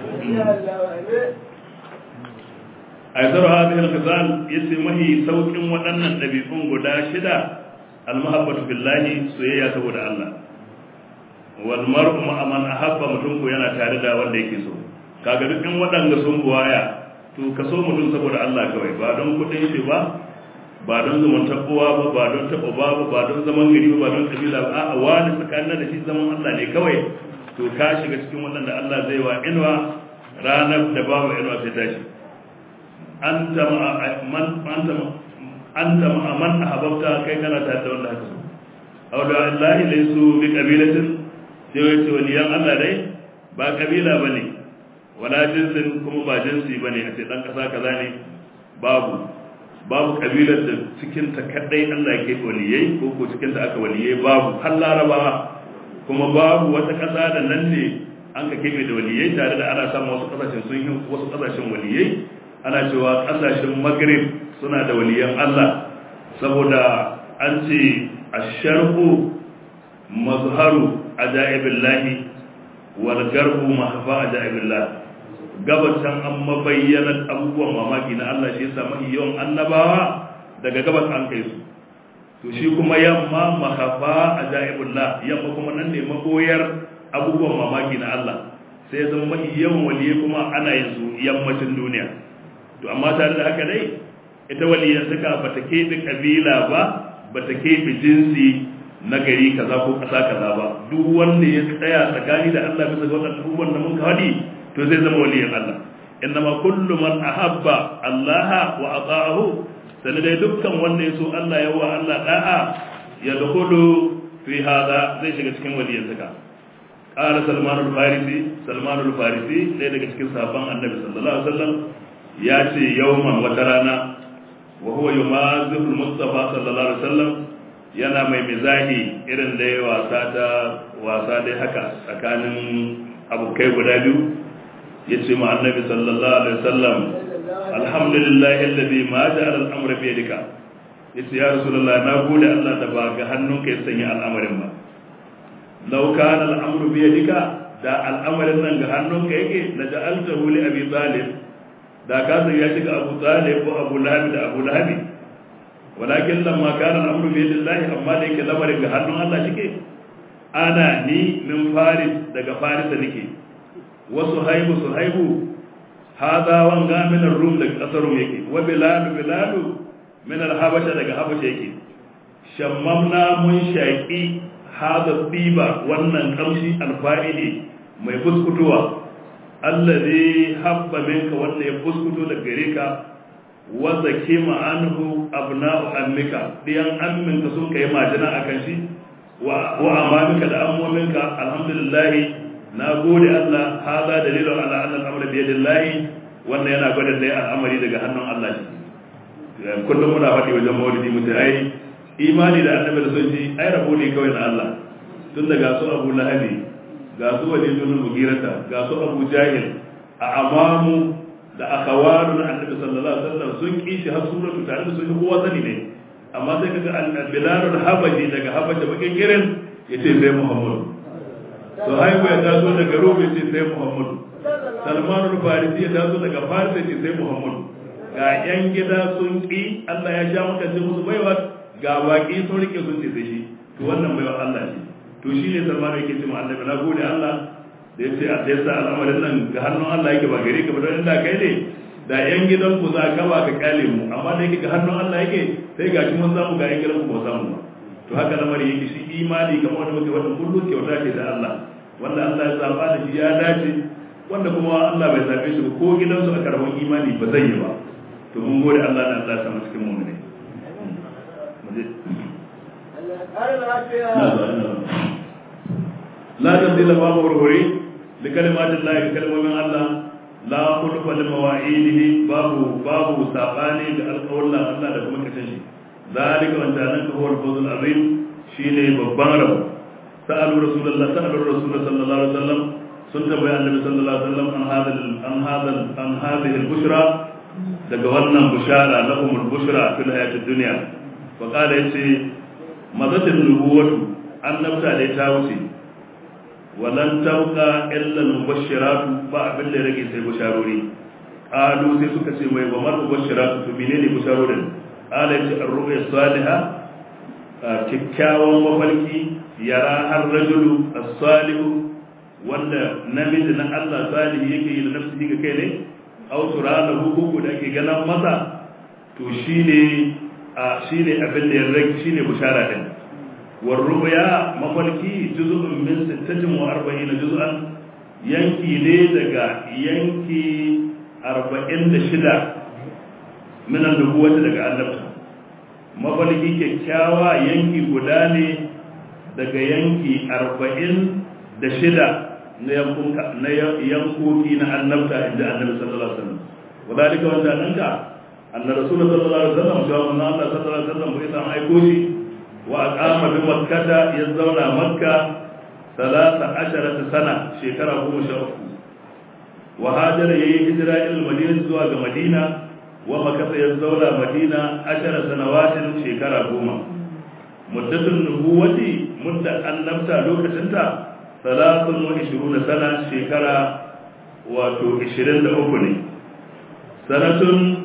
aizar hadhihi al-qizal yace mahi saukin waɗannan dabi'un guda shida al-mahabbatu billahi soyayya saboda Allah wal mar'u ma man ahabba mutum ko yana tare da wanda yake so kaga duk in waɗanda sun buwaya to ka so mutum saboda Allah kawai ba don kuɗin shi ba ba don zumuntar uwa ba ba don taɓa ba ba ba don zaman gari ba ba don kabila ba a'a wani tsakanin da shi zaman Allah ne kawai to ka shiga cikin waɗanda Allah zai wa inuwa ranar da babu inuwa sai tashi anta man anta anta man ahbabta kai kana tare da wanda haka so aw da Allah laysu bi qabilatin sai wai ce waliyan Allah dai ba kabila bane wala jinsin kuma ba jinsi bane a ce dan kasa kaza ne babu babu kabilar da cikin ta kadai Allah yake waliyai ko ko cikin ta aka waliyai babu har larabawa kuma babu wata kasa da nan ne an ka kebe da waliyai tare da ana samun wasu kasashen sun yi wasu kasashen waliyai ana cewa kasashen maghrib suna da waliyan Allah saboda an ce asharqu mazharu ajaibillahi wal garbu mahfa ajaibillah gabatan an mabayyanar abubuwan mamaki na Allah shi yasa mafi yawan annabawa daga gabas an kai su to shi kuma yamma mahafa ajaibullah yamma kuma nan ne magoyar abubuwan mamaki na Allah sai ya zama mafi yawan waliye kuma ana yin su yammacin duniya to amma tare da haka dai ita waliyan suka bata keɓe kabila ba bata keɓe jinsi na gari kaza ko ƙasa kaza ba duk wanda ya tsaya tsakani da Allah bisa ga wannan abubuwan da mun faɗi to zai zama waliyan Allah innama kullu man ahabba Allah wa ata'ahu sai dai dukkan wanda ya so Allah ya wa Allah da'a ya dakhulu fi hada zai shiga cikin waliyan saka qala salman al-farisi salman al-farisi dai daga cikin sahabban annabi sallallahu alaihi wasallam ya ce yawman wata rana wa huwa yumazihu al-mustafa sallallahu alaihi wasallam yana mai mizahi irin da ya wasa ta wasa dai haka tsakanin abokai guda biyu ya ce ma annabi sallallahu alaihi wasallam alhamdulillahi alladhi ma ja'ala al-amra bi yadika yace ya rasulullah na gode Allah da ba ga hannunka ya sanya al'amarin ba law kana al-amru bi yadika da al'amarin nan ga hannunka yake la ja'altahu li abi talib da ka sai ya shiga abu talib ko abu lahab da abu lahab walakin lamma kana al-amru bi yadillahi amma da yake lamarin ga hannun Allah shike ana ni min faris daga faris da nake wasu haibu su haibu hada wanga min ar-rum daga kasar rum yake wa bilal bilal min al-habasha daga habasha yake shammamna mun shaqi hada tiba wannan kamshi alfa'ili mai fuskutuwa allazi habba minka wanda ya fuskuto daga gare ka wa zakima anhu abna'u ammika diyan amminka sun kai majina akan shi wa wa amamika da ammominka alhamdulillah na gode Allah hada dalilun ala anna al-amra bi yadillahi wannan yana gwada dai al'amari daga hannun Allah shi kullum muna faɗi wajen maulidi mutai ai imani da annabi da sunji ai rabo ne kawai na Allah tun daga su Abu Lahabi ga su walidun mugirata ga su Abu Jahil a amamu da akawaru na annabi sallallahu alaihi wasallam sun kishi har suratu tare da sun kowa sani ne amma sai kaga al-bilalul habaji daga habaja bakin girin yace sai Muhammad to haibu ya taso daga Rum yace sai Muhammad Salmanul Farisi ya taso daga Faris yace sai Muhammad ga yan gida sun ki Allah ya sha maka ce musu baiwa ga baki sun rike sun ce sai shi to wannan baiwa Allah ce to shi ne Salman yake ce ma annabi na gode Allah da ya ce a sai sa al'amarin nan ga hannun Allah yake ba gare ka ba don inda kai ne da yan gidan ku za ka ba ka kyale mu amma da yake ga hannun Allah yake sai ga mun samu ga yan gidan ku ba samu ba to haka lamari yake shi imani kamar wanda muke wannan kullu kyauta ce da Allah wanda Allah ya zaba da shi ya dace wanda kuma Allah bai zabe shi ko gidansu a karamin imani ba zai yi ba to mun gode Allah da Allah ya samu cikin mu ne لا تبديل باب ورهوري لكلمات الله كلمة من الله لا خلف لمواعيده باب باب ساباني لألقى الله الله لكم كتنشي ذلك وأن ذلك هو الفوز العظيم شيني ببانرو سألوا رسول الله سألوا الرسول صلى الله عليه وسلم سنت بيان النبي صلى الله عليه وسلم عن هذا عن هذا عن هذه البشرى daga wannan bushara lahum al-bushra fil hayatid dunya wa qala yace mazatin nubuwatu annabta da ta wuce walan tauka illa mubashiratu ba abin da rage sai busharori qalu sai suka ce mai ba mar mubashiratu to menene busharorin qala yace ar-ru'ya salihah kikkiawan mafarki yara har rajulu as-salihu wanda namiji na Allah salihi yake yi da nafsi ga kai ne aw turalahu hukuku da ake ganan masa to shine a shine abin da ya rage shine bushara din والرؤيا مفلكي جزء من ستة وأربعين جزءا ينكي لي دقا ينكي أربعين دشدا من النبوة دقا النبتة مفلكي كيكاوا ينكي قداني دقا ينكي أربعين دشدا na yankoki na annabta inda annabi sallallahu alaihi wasallam wadalika wanda nanka anna rasul sallallahu alaihi wasallam cewa manzo Allah sallallahu alaihi wasallam bai san aiko shi وأقام بمكة يزون مكة ثلاث عشرة سنة شكرا هم شرفه وهاجر يهجر إلى المدينة زواج مدينة ومكة يزون مدينة عشر سنوات شكرا هم مدة النبوة مدة النبتة لوكة انت ثلاث وعشرون سنة شكرا وتو عشرين لأوكني سنة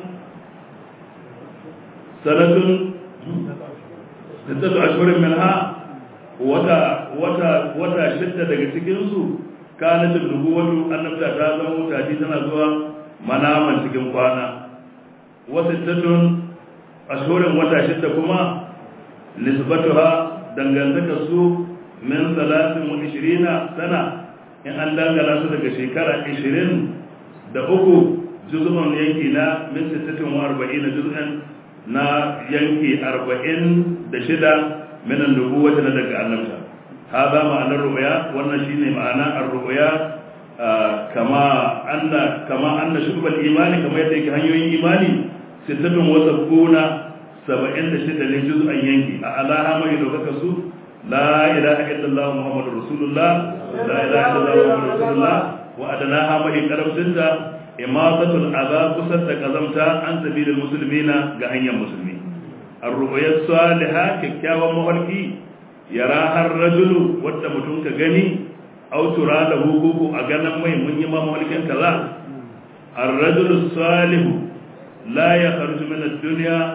سنة sittatu ashhurin minha wata wata wata shidda daga cikin su kanat nubuwatu annabta ta zama mutaji tana zuwa manaman cikin kwana wa sittatun ashhurin wata shidda kuma nisbatuha dangantaka su min salatin wa ishirina sana in an dangana su daga shekara ishirin da uku juz'un yanki na min sittatin wa arba'ina juz'an na yanki arba'in da shida minan nubuwata na daga annabta haza ma'anar ru'ya wannan shine ma'ana ar-ru'ya kama anna kama anna shubal imani kama yadda yake hanyoyin imani sittatun wa sabuna saba'in da shida ne juz'an yanki a alaha mai dokaka su la ilaha illallah muhammadur rasulullah la ilaha illallah muhammadur rasulullah wa adanaha mai karamcinta imatatul azab kusar da kazamta an sabilil muslimina ga hanyar musulmi ar-ru'ya salihah kikkiawan mafarki yara har rajulu wanda mutum ka gani aw tura da hukuku a ganan mai mun yi mafarkin kaza ar-rajulu salih la yakhruju min ad-dunya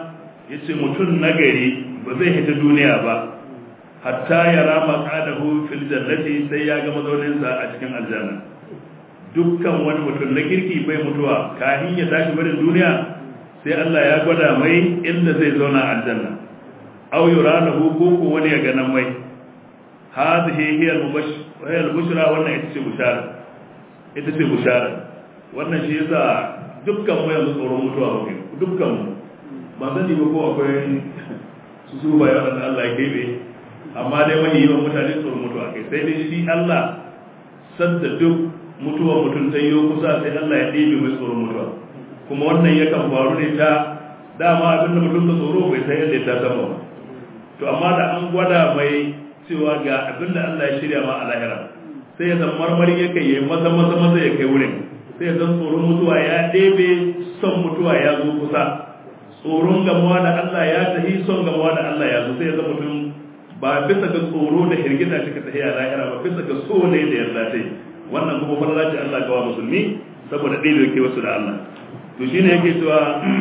yace mutum nagari ba zai hita duniya ba hatta ya rama qadahu fil jannati sai ya ga mazauninsa a cikin aljanna dukkan wani mutum na kirki bai mutuwa kafin ya tashi barin duniya sai Allah ya gwada mai inda zai zauna a aljanna aw yuranahu ko ko wani ya ganan mai hadhihi hiya al-bushra wannan ita ce bushara ita ce bushara wannan shi yasa dukkan mu yanzu tsoron mutuwa ba dukkan mu ba sani ba ko akwai su su bayan wanda Allah ya kebe amma dai mahi yawan mutane tsoron mutuwa kai sai dai shi Allah sadda duk mutuwa mutum ta yi kusa sai Allah ya ɗebe mai tsoron mutuwa kuma wannan yakan faru ne ta dama abin da mutum ka tsoro bai san yadda ta sama ba to amma da an gwada mai cewa ga abin da Allah ya shirya ma a lahira sai ya zan marmari ya kai ya maza maza maza ya kai wurin sai ya zan tsoron mutuwa ya ɗebe son mutuwa ya zo kusa tsoron gamuwa da Allah ya tafi son gamuwa da Allah ya zo sai ya zan mutum ba bisa ga tsoro da hirgita shi ka tafi a lahira ba bisa ga so ne da yarda ta wannan kuma fara ce Allah gawa musulmi saboda ɗaya da yake wasu da Allah to shine yake cewa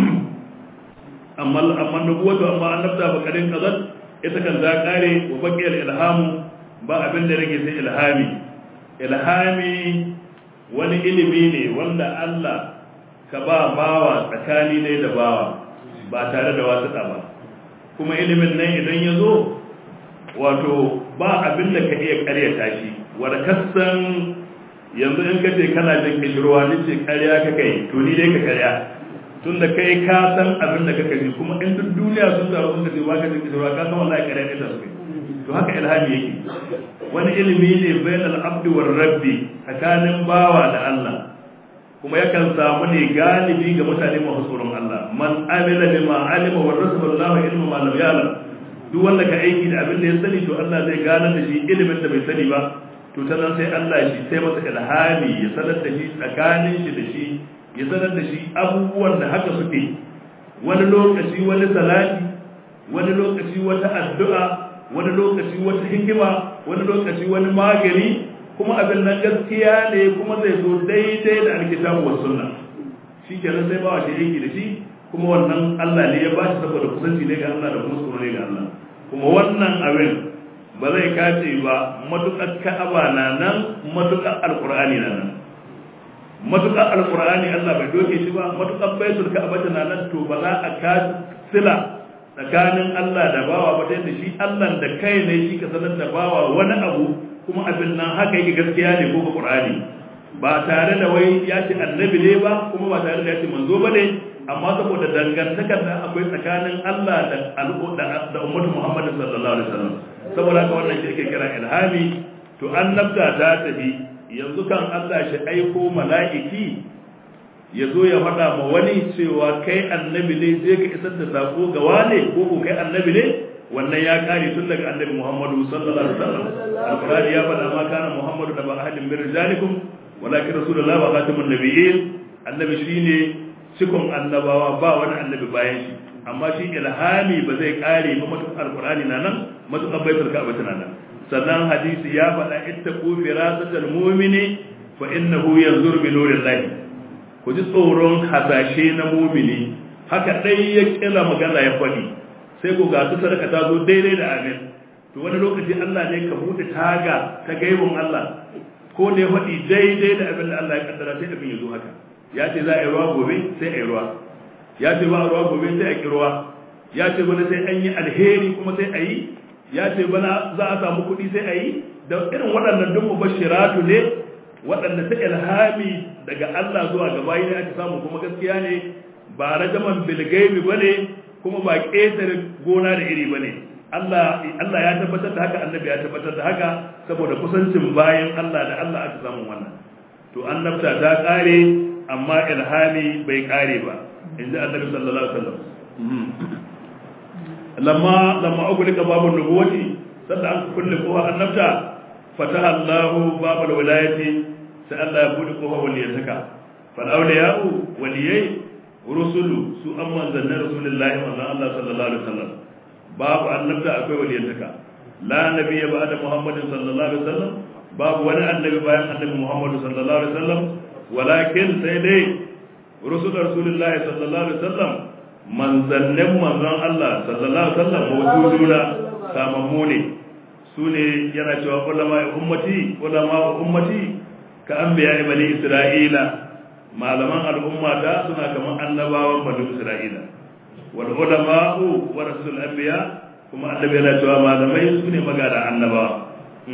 amma amma nubuwatu amma annabta ba kadin kazan ita kan za kare wa baqiyal ilhamu ba abin da rage sai ilhami ilhami wani ilimi ne wanda Allah ka ba bawa tsakani ne da bawa ba tare da wasu ba kuma ilimin nan idan ya zo wato ba abin da ka iya karyata shi wanda kasan yanzu in ka ce kana jin kishirwa ni ce karya ka kai to ni dai ka karya tun da kai ka san abin da kaka ji kuma in duk duniya sun taru sun ce ba ka jin kishirwa ka san wallahi karya ne ta su to haka ilhami yake wani ilimi ne bainal abdi war rabbi tsakanin bawa da Allah kuma yakan samu ne galibi ga mutane masu tsoron Allah man amila bima alima wa rasulullahu ilmu ma lam ya'lam duk wanda ka aiki da abin da ya sani to Allah zai gane da shi ilimin da bai sani ba to ta nan sai Allah shi sai masa ilhami ya sanar da shi tsakanin shi da shi ya sanar da shi abubuwan da haka suke wani lokaci wani salati wani lokaci wata addu'a wani lokaci wata hikima wani lokaci wani magani kuma abin nan gaskiya ne kuma zai zo daidai da alkitabu wa sunna shi kenan sai ba shi aiki da shi kuma wannan Allah ne ya ba shi saboda kusanci ne ga Allah da kuma tsoro ne ga Allah kuma wannan abin ba zai kace ba matuƙar ka'aba na nan matuƙar alƙur'ani na nan matuƙar alƙur'ani Allah bai doke shi ba matuƙar baitul ka'aba na nan to ba za a ka sila tsakanin Allah da bawa ba da shi Allah da kai ne shi ka sanar da bawa wani abu kuma abin nan haka yake gaskiya ne ko ga Qur'ani ba tare da wai ya ce annabi ne ba kuma ba tare da ya ce manzo ba ne amma saboda dangantakar da akwai tsakanin Allah da al'umma da ummatu Muhammad sallallahu alaihi wasallam saboda haka wannan shi ake kira ilhami to annabta ta tafi yanzu kan Allah shi aiko mala'iki ya zo ya faɗa ma wani cewa kai annabi ne zai ka isar da sako ga wane ko ko kai annabi ne wannan ya kare tun daga annabi Muhammadu sallallahu alaihi wasallam alqur'ani ya faɗa ma kana Muhammadu da ba ahadin min rijalikum walakin rasulullahi wa khatamun nabiyyin annabi shine cikon annabawa ba wani annabi bayan shi amma shi ilhami ba zai kare ba matuƙar alqur'ani na nan matuƙar baitul ka'aba tana nan sannan hadisi ya faɗa ittaqu firasatal mu'mini fa innahu yanzuru bi nurillahi ku ji tsoron hasashe na mumini haka dai ya kila magana ya faɗi sai ku ga su sadaka ta zo daidai da amin to wani lokaci Allah ne ka bude taga ta gaibun Allah ko ne faɗi daidai da abin da Allah ya kaddara sai abin ya zo haka ya ce za a yi ruwa gobe sai a yi ruwa ya ce ba a ruwa gobe sai a ki ruwa ya ce bana sai an yi alheri kuma sai a yi ya ce bana za a samu kuɗi sai a yi da irin waɗannan duk mubashiratu ne waɗanda ta ilhami daga Allah zuwa ga bayi ne ake samu kuma gaskiya ne ba rajaman bilgaibi ba ne kuma ba ƙetare gona da iri ba ne Allah ya tabbatar da haka annabi ya tabbatar da haka saboda kusancin bayan Allah da Allah aka samu wannan to annabta ta ƙare amma ilhami bai ƙare ba in ji annabi sallallahu alaihi wasallam lamma lamma ugulika babun nubuwati sanda an kulle kowa annabta fataha Allahu babul wilayati sai Allah ya bude kofa waliyantaka fal awliya'u waliyai rusulu su an manzannin rasulullahi manzan Allah sallallahu alaihi wasallam babu annabta akwai waliyantaka la nabiyya ba'da muhammadin sallallahu alaihi wasallam babu wani annabi bayan annabi muhammad sallallahu alaihi wasallam walakin sai dai rusul rasulullahi sallallahu alaihi wasallam manzannin manzon Allah sallallahu alaihi wasallam mawjuduna samammu ne su ne yana cewa ulama ummati ulama ummati ka anbiya bani isra'ila malaman al'umma ta suna kamar annabawan bani isra'ila wal ulama'u warasul anbiya kuma annabi yana cewa malamai su ne magada annabawa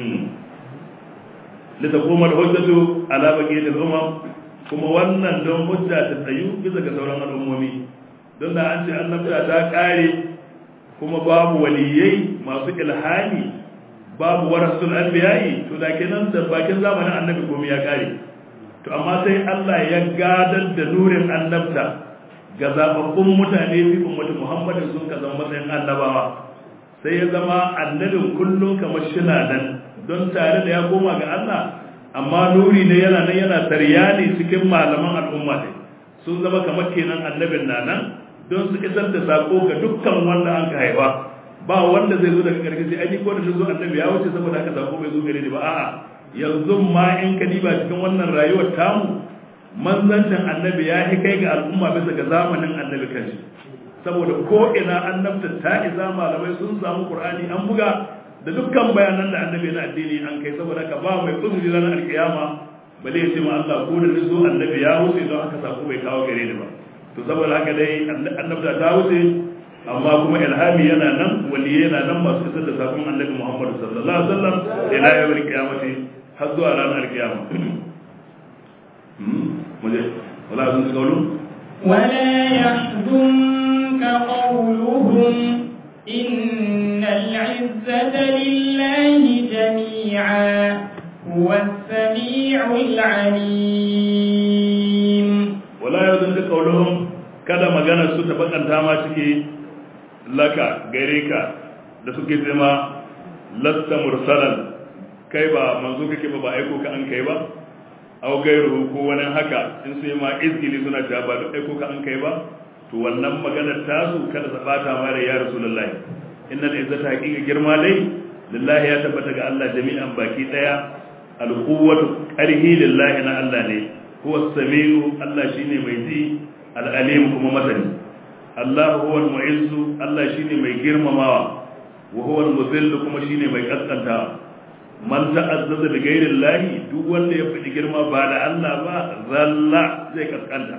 litakuma al-hujjatu ala baqiyati al-umam kuma wannan don hujja ta tsayu bisa ga sauran al'ummomi don da an ce annabta ta kare kuma babu waliyai masu ilhami babu warasul anbiya'i to da kenan da bakin zamanin annabi komai ya kare to amma sai Allah ya gadar da nurin annabta ga zababbun mutane fi ummati Muhammadin sun ka zama matsayin annabawa sai ya zama annabin kullum kamar shina nan don tare da ya koma ga Allah amma nuri ne yana nan yana taryani cikin malaman al'umma ne sun zama kamar kenan annabin na nan don su isar da sako ga dukkan wanda an ka haifa ba wanda zai zo daga karfi sai ai ko da zo annabi ya wuce saboda haka sako bai zo gare ni ba a'a yanzu ma in ka diba cikin wannan rayuwar tamu manzancin annabi ya yi kai ga al'umma bisa ga zamanin annabi kanshi saboda ko ina annabta ta isa malamai sun samu qur'ani an buga da dukkan bayanan da annabi na addini an kai saboda ka ba mai uzuri ranar alkiyama bale ya ce ma Allah ko da nizo annabi ya wuce don haka sako bai kawo gare ni ba to saboda haka dai annabta ta wuce amma kuma ilhami yana nan wali yana nan masu isar da sakon annabi Muhammad sallallahu alaihi wasallam ila yawmil qiyamati har zuwa ranar alkiyama muje wala sun kaulu ولا يحزنك قولهم إن العزة لله جميعا هو السميع العليم wala yahzunka qawluhum kada magana su ta bakanta ma cike laka gare ka da suke zama lasta mursalan kai ba manzo kake ba ba aiko ka an kai ba aw gairu ko wani haka in sai ma izgili suna ta ba da aiko ka an kai ba to wannan maganar tasu kada ta bata ma da ya rasulullahi innal izzata haqiqa girma dai lillahi ya tabbata ga Allah jami'an baki daya alquwwatu qarhi lillahi na Allah ne huwa samiu Allah shine mai ji al-alim kuma masani Allah huwa al-mu'izzu Allah shine mai girmamawa wa huwa al-mudhillu kuma shine mai kaskantawa man ta'azzaza bi ghairi Allah duk wanda ya fadi girma ba da Allah ba zalla zai kaskanta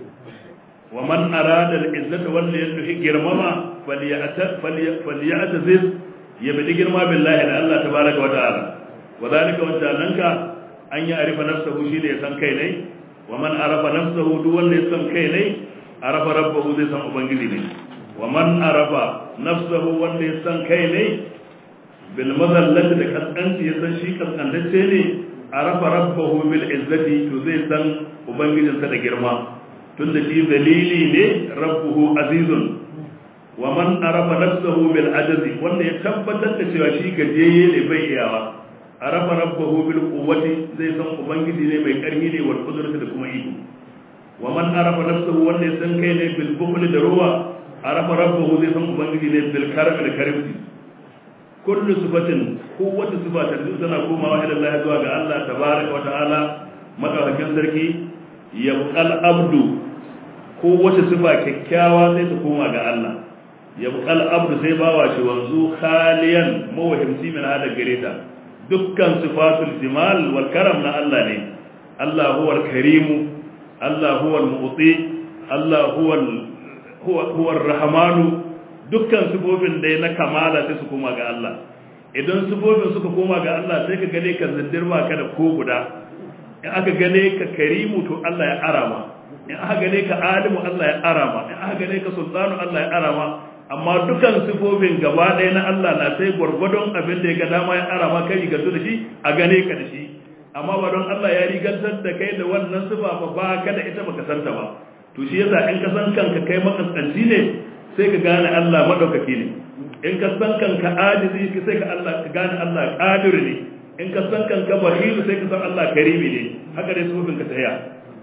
wa man arada al-izzata wanda ya nufi girmama falyata falyataziz ya fadi girma billahi da Allah tabaraka wa ta'ala wa zalika wanda nanka an yi arifa nafsahu shine ya san kai ne wa man arafa nafsahu duk wanda ya san kai ne arafa rabbahu zai san ubangiji ne wa man arafa nafsahu wanda ya san kai ne bil mazallati da kaskanci ya san shi kaskantacce ne arafa rabbahu bil izzati to zai san ubangijinsa da girma tunda shi dalili ne rabbuhu azizun wa man arafa nafsahu bil ajazi wanda ya tabbatar da cewa shi gajiyayye ne bai iyawa arafa rabbahu bil quwwati zai san ubangiji ne mai karfi ne wal qudrati da kuma iko wa man arafa nafsahu wanda ya san kai ne bil bukhli da ruwa arafa rabbahu zai san ubangiji ne bil karami da karimci kullu sifatin kowace sifa ta tana komawa ila Allah zuwa ga Allah tabaraka wa ta'ala madaukakin sarki yabqal abdu kowace sifa kyakkyawa sai ta koma ga Allah yabqal abdu sai bawa shi wanzu khaliyan mawahimci min hada gareta dukkan sifatul jimal wal karam na Allah ne Allah huwa al-karim Allah huwa al-mu'ti Allah huwa huwa ar-rahmanu dukkan sifofin da na kamala sai su koma ga Allah idan sifofin suka koma ga Allah sai ka gane ka zindir ba ka da ko guda in aka gane ka karimu to Allah ya arama in aka gane ka alimu Allah ya arama in aka gane ka sultanu Allah ya arama amma dukan sifofin gaba ɗaya na Allah na sai gwargwadon abin da ya ga dama ya arama kai rigantu da shi a gane ka da shi amma ba don Allah ya rigantar da kai da wannan sifa ba ba ka da ita baka santa ba to shi yasa in ka san kanka kai makaskanci ne sai ka gane Allah madaukaki ne in ka san kanka ajizi sai ka Allah ka gane Allah qadir ne in ka san kanka bahil sai ka san Allah karimi ne haka dai sufin ka tsaya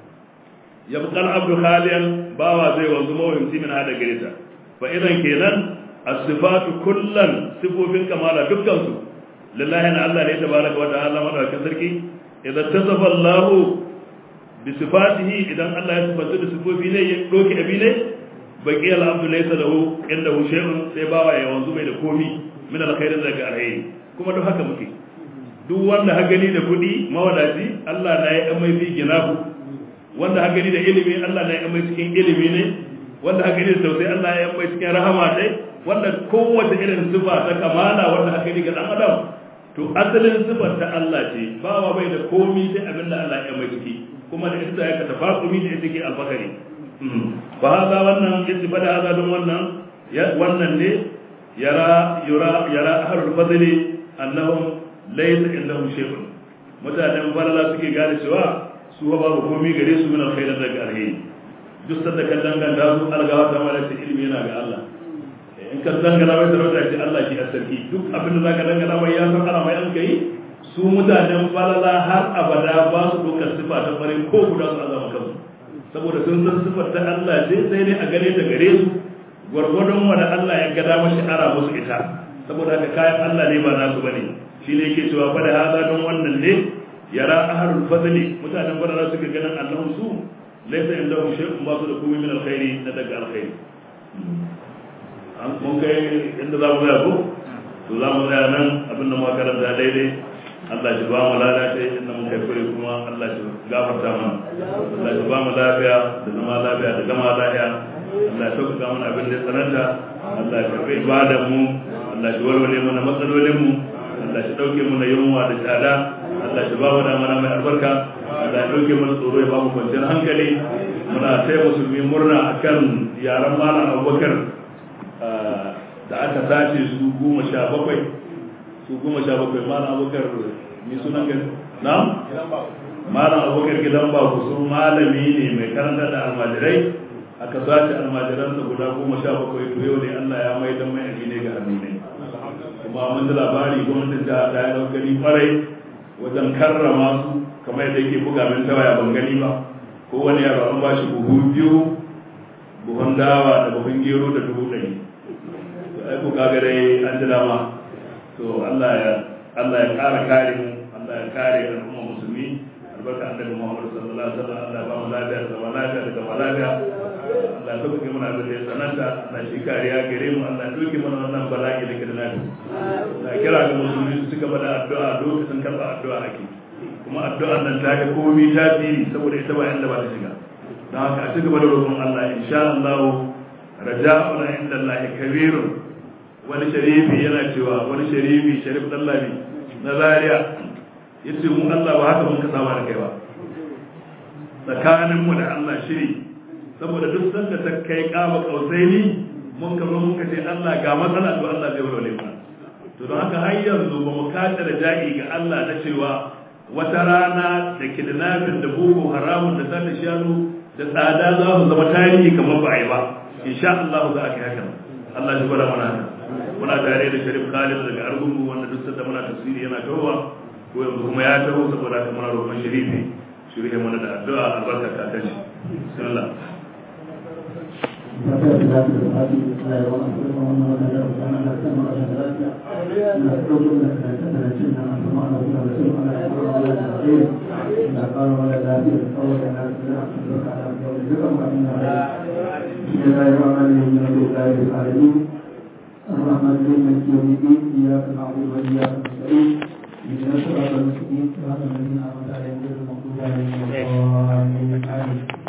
yabqal abdu khaliyan bawa zai wanzu mawhimci min hada gareta fa idan kenan as-sifatu kullan sifofin kamala dukkan su lillahi na Allah ne tabaraka wa ta'ala madaukakin sarki idan tasafa Allah bi sifatihi idan Allah ya sifatu da sifofi ne ya doki abi ne baqi al-abdu laysa lahu indahu shay'un sai bawa ya wanzu bai da komi min alkhairin daga alheri kuma duk haka muke duk wanda ha gani da kuɗi mawadaci Allah na ya amai fi ginahu wanda ha gani da ilimi Allah na ya amai cikin ilimi ne wanda ha gani da tausayi Allah ya amai cikin rahama dai wanda kowace irin sifa ta kamala wanda ha gani ga dan adam to asalin sifar ta Allah ce bawa bai da komi sai abin da Allah ya amai ciki kuma da ita ya ka tafakumi da ita ke alfakari fa hada wannan yace bada hada don wannan wannan ne yara yura yara ahlul fadli annahum laysa indahum shay'un mutanen balala suke gane cewa su ba babu komai gare su min alkhairin daga alheri duk sanda kan danganta su algawa ta mala ta ilimi yana ga Allah in ka dangana mai sarauta ce Allah shi asarki duk abin da zaka dangana mai ya san ana mai an kai su mutanen balala har abada ba su dokar sifa ta bare ko guda su azama kansu saboda sun san sifar ta Allah ce sai dai a gare ta gare su gwargwadon wanda Allah ya gada mashi ara musu ita saboda haka kayan Allah ne ba nasu bane shi ne yake cewa fa da hada don wannan ne yara ahlul fadli mutanen barara suka ganin annahum su laysa indahum shay'un ba su da komai min alkhairi na daga alkhairi an mun kai inda za mu tsaya ko to za mu tsaya nan abin da muka karanta daidai Allah shi ba mu lalace inda mun kai kure kuma Allah shi gafarta mana Allah shi ba mu lafiya da zama lafiya da gama lafiya Allah ya sauƙaƙa mana abin da ya tsananta Allah ya karɓi ibadan mu Allah shi warware mana matsalolin mu Allah shi ɗauke mana yunwa da tsada Allah shi ba mu da mana mai albarka Allah ya ɗauke mana tsoro ya ba mu kwanciyar hankali muna sai musulmi murna akan yaran malam Abubakar da aka sace su goma sha bakwai su goma sha bakwai malam Abubakar ni sunan gani na malam Abubakar gidan ba ku sun malami ne mai karanta da almajirai aka sace almajiransa guda goma sha bakwai to yau ne Allah ya mai dan mai ne ga hannu ne kuma mun da labari gwamnatin ta ta yi daukari kwarai wajen karrama su kamar yadda yake buga min ta waya ban gani ba ko wani yaro an bashi buhu biyu buhun dawa da buhun gero da dubu ɗari to ai ko kaga dai an ji dama to Allah ya Allah ya kare kare mu Allah ya kare al'umma musulmi albarka annabi Muhammad sallallahu alaihi wasallam Allah ba mu lafiya da zama lafiya da zama lafiya Allah ya dauke mana abin da ya sananta Allah shi kariya gare mu Allah ya dauke mana wannan bala'i da kada nafi na kira ga musulmi su cigaba da addu'a lokacin karɓa addu'a ake kuma addu'ar nan ta yi komai tasiri saboda ita ba inda ba ta shiga don haka a cigaba da roƙon Allah insha Allah raja'una inda Allah kabirun wani sharifi yana cewa wani sharifi sharif dallabi na zaria yace mu Allah ba haka mun ka saba da kai ba tsakanin mu da Allah shiri saboda duk sanda ta kai kama kausaini mun ka zo mun ka ce Allah ga matsala to Allah zai warware mana to don haka har yanzu ba mu kace da ja'i ga Allah na cewa wata rana da kidnapping da boko haramun da zata shanu da tsada za su zama tarihi kamar ba a yi ba insha Allah za a kai haka Allah shi gwada mana haka muna tare da Sharif Khalid daga Argungu wanda duk sanda muna tafsiri yana tawowa ko yanzu kuma ya taho saboda haka muna roƙon Sharifi shirye mana da addu'a albarka ta tashi bismillah الرحمن الرحيم مالك يوم الدين اياك نعبد واياك نستعين اهدنا الصراط المستقيم صراط الذين انعمت عليهم غير المغضوب عليهم ولا الضالين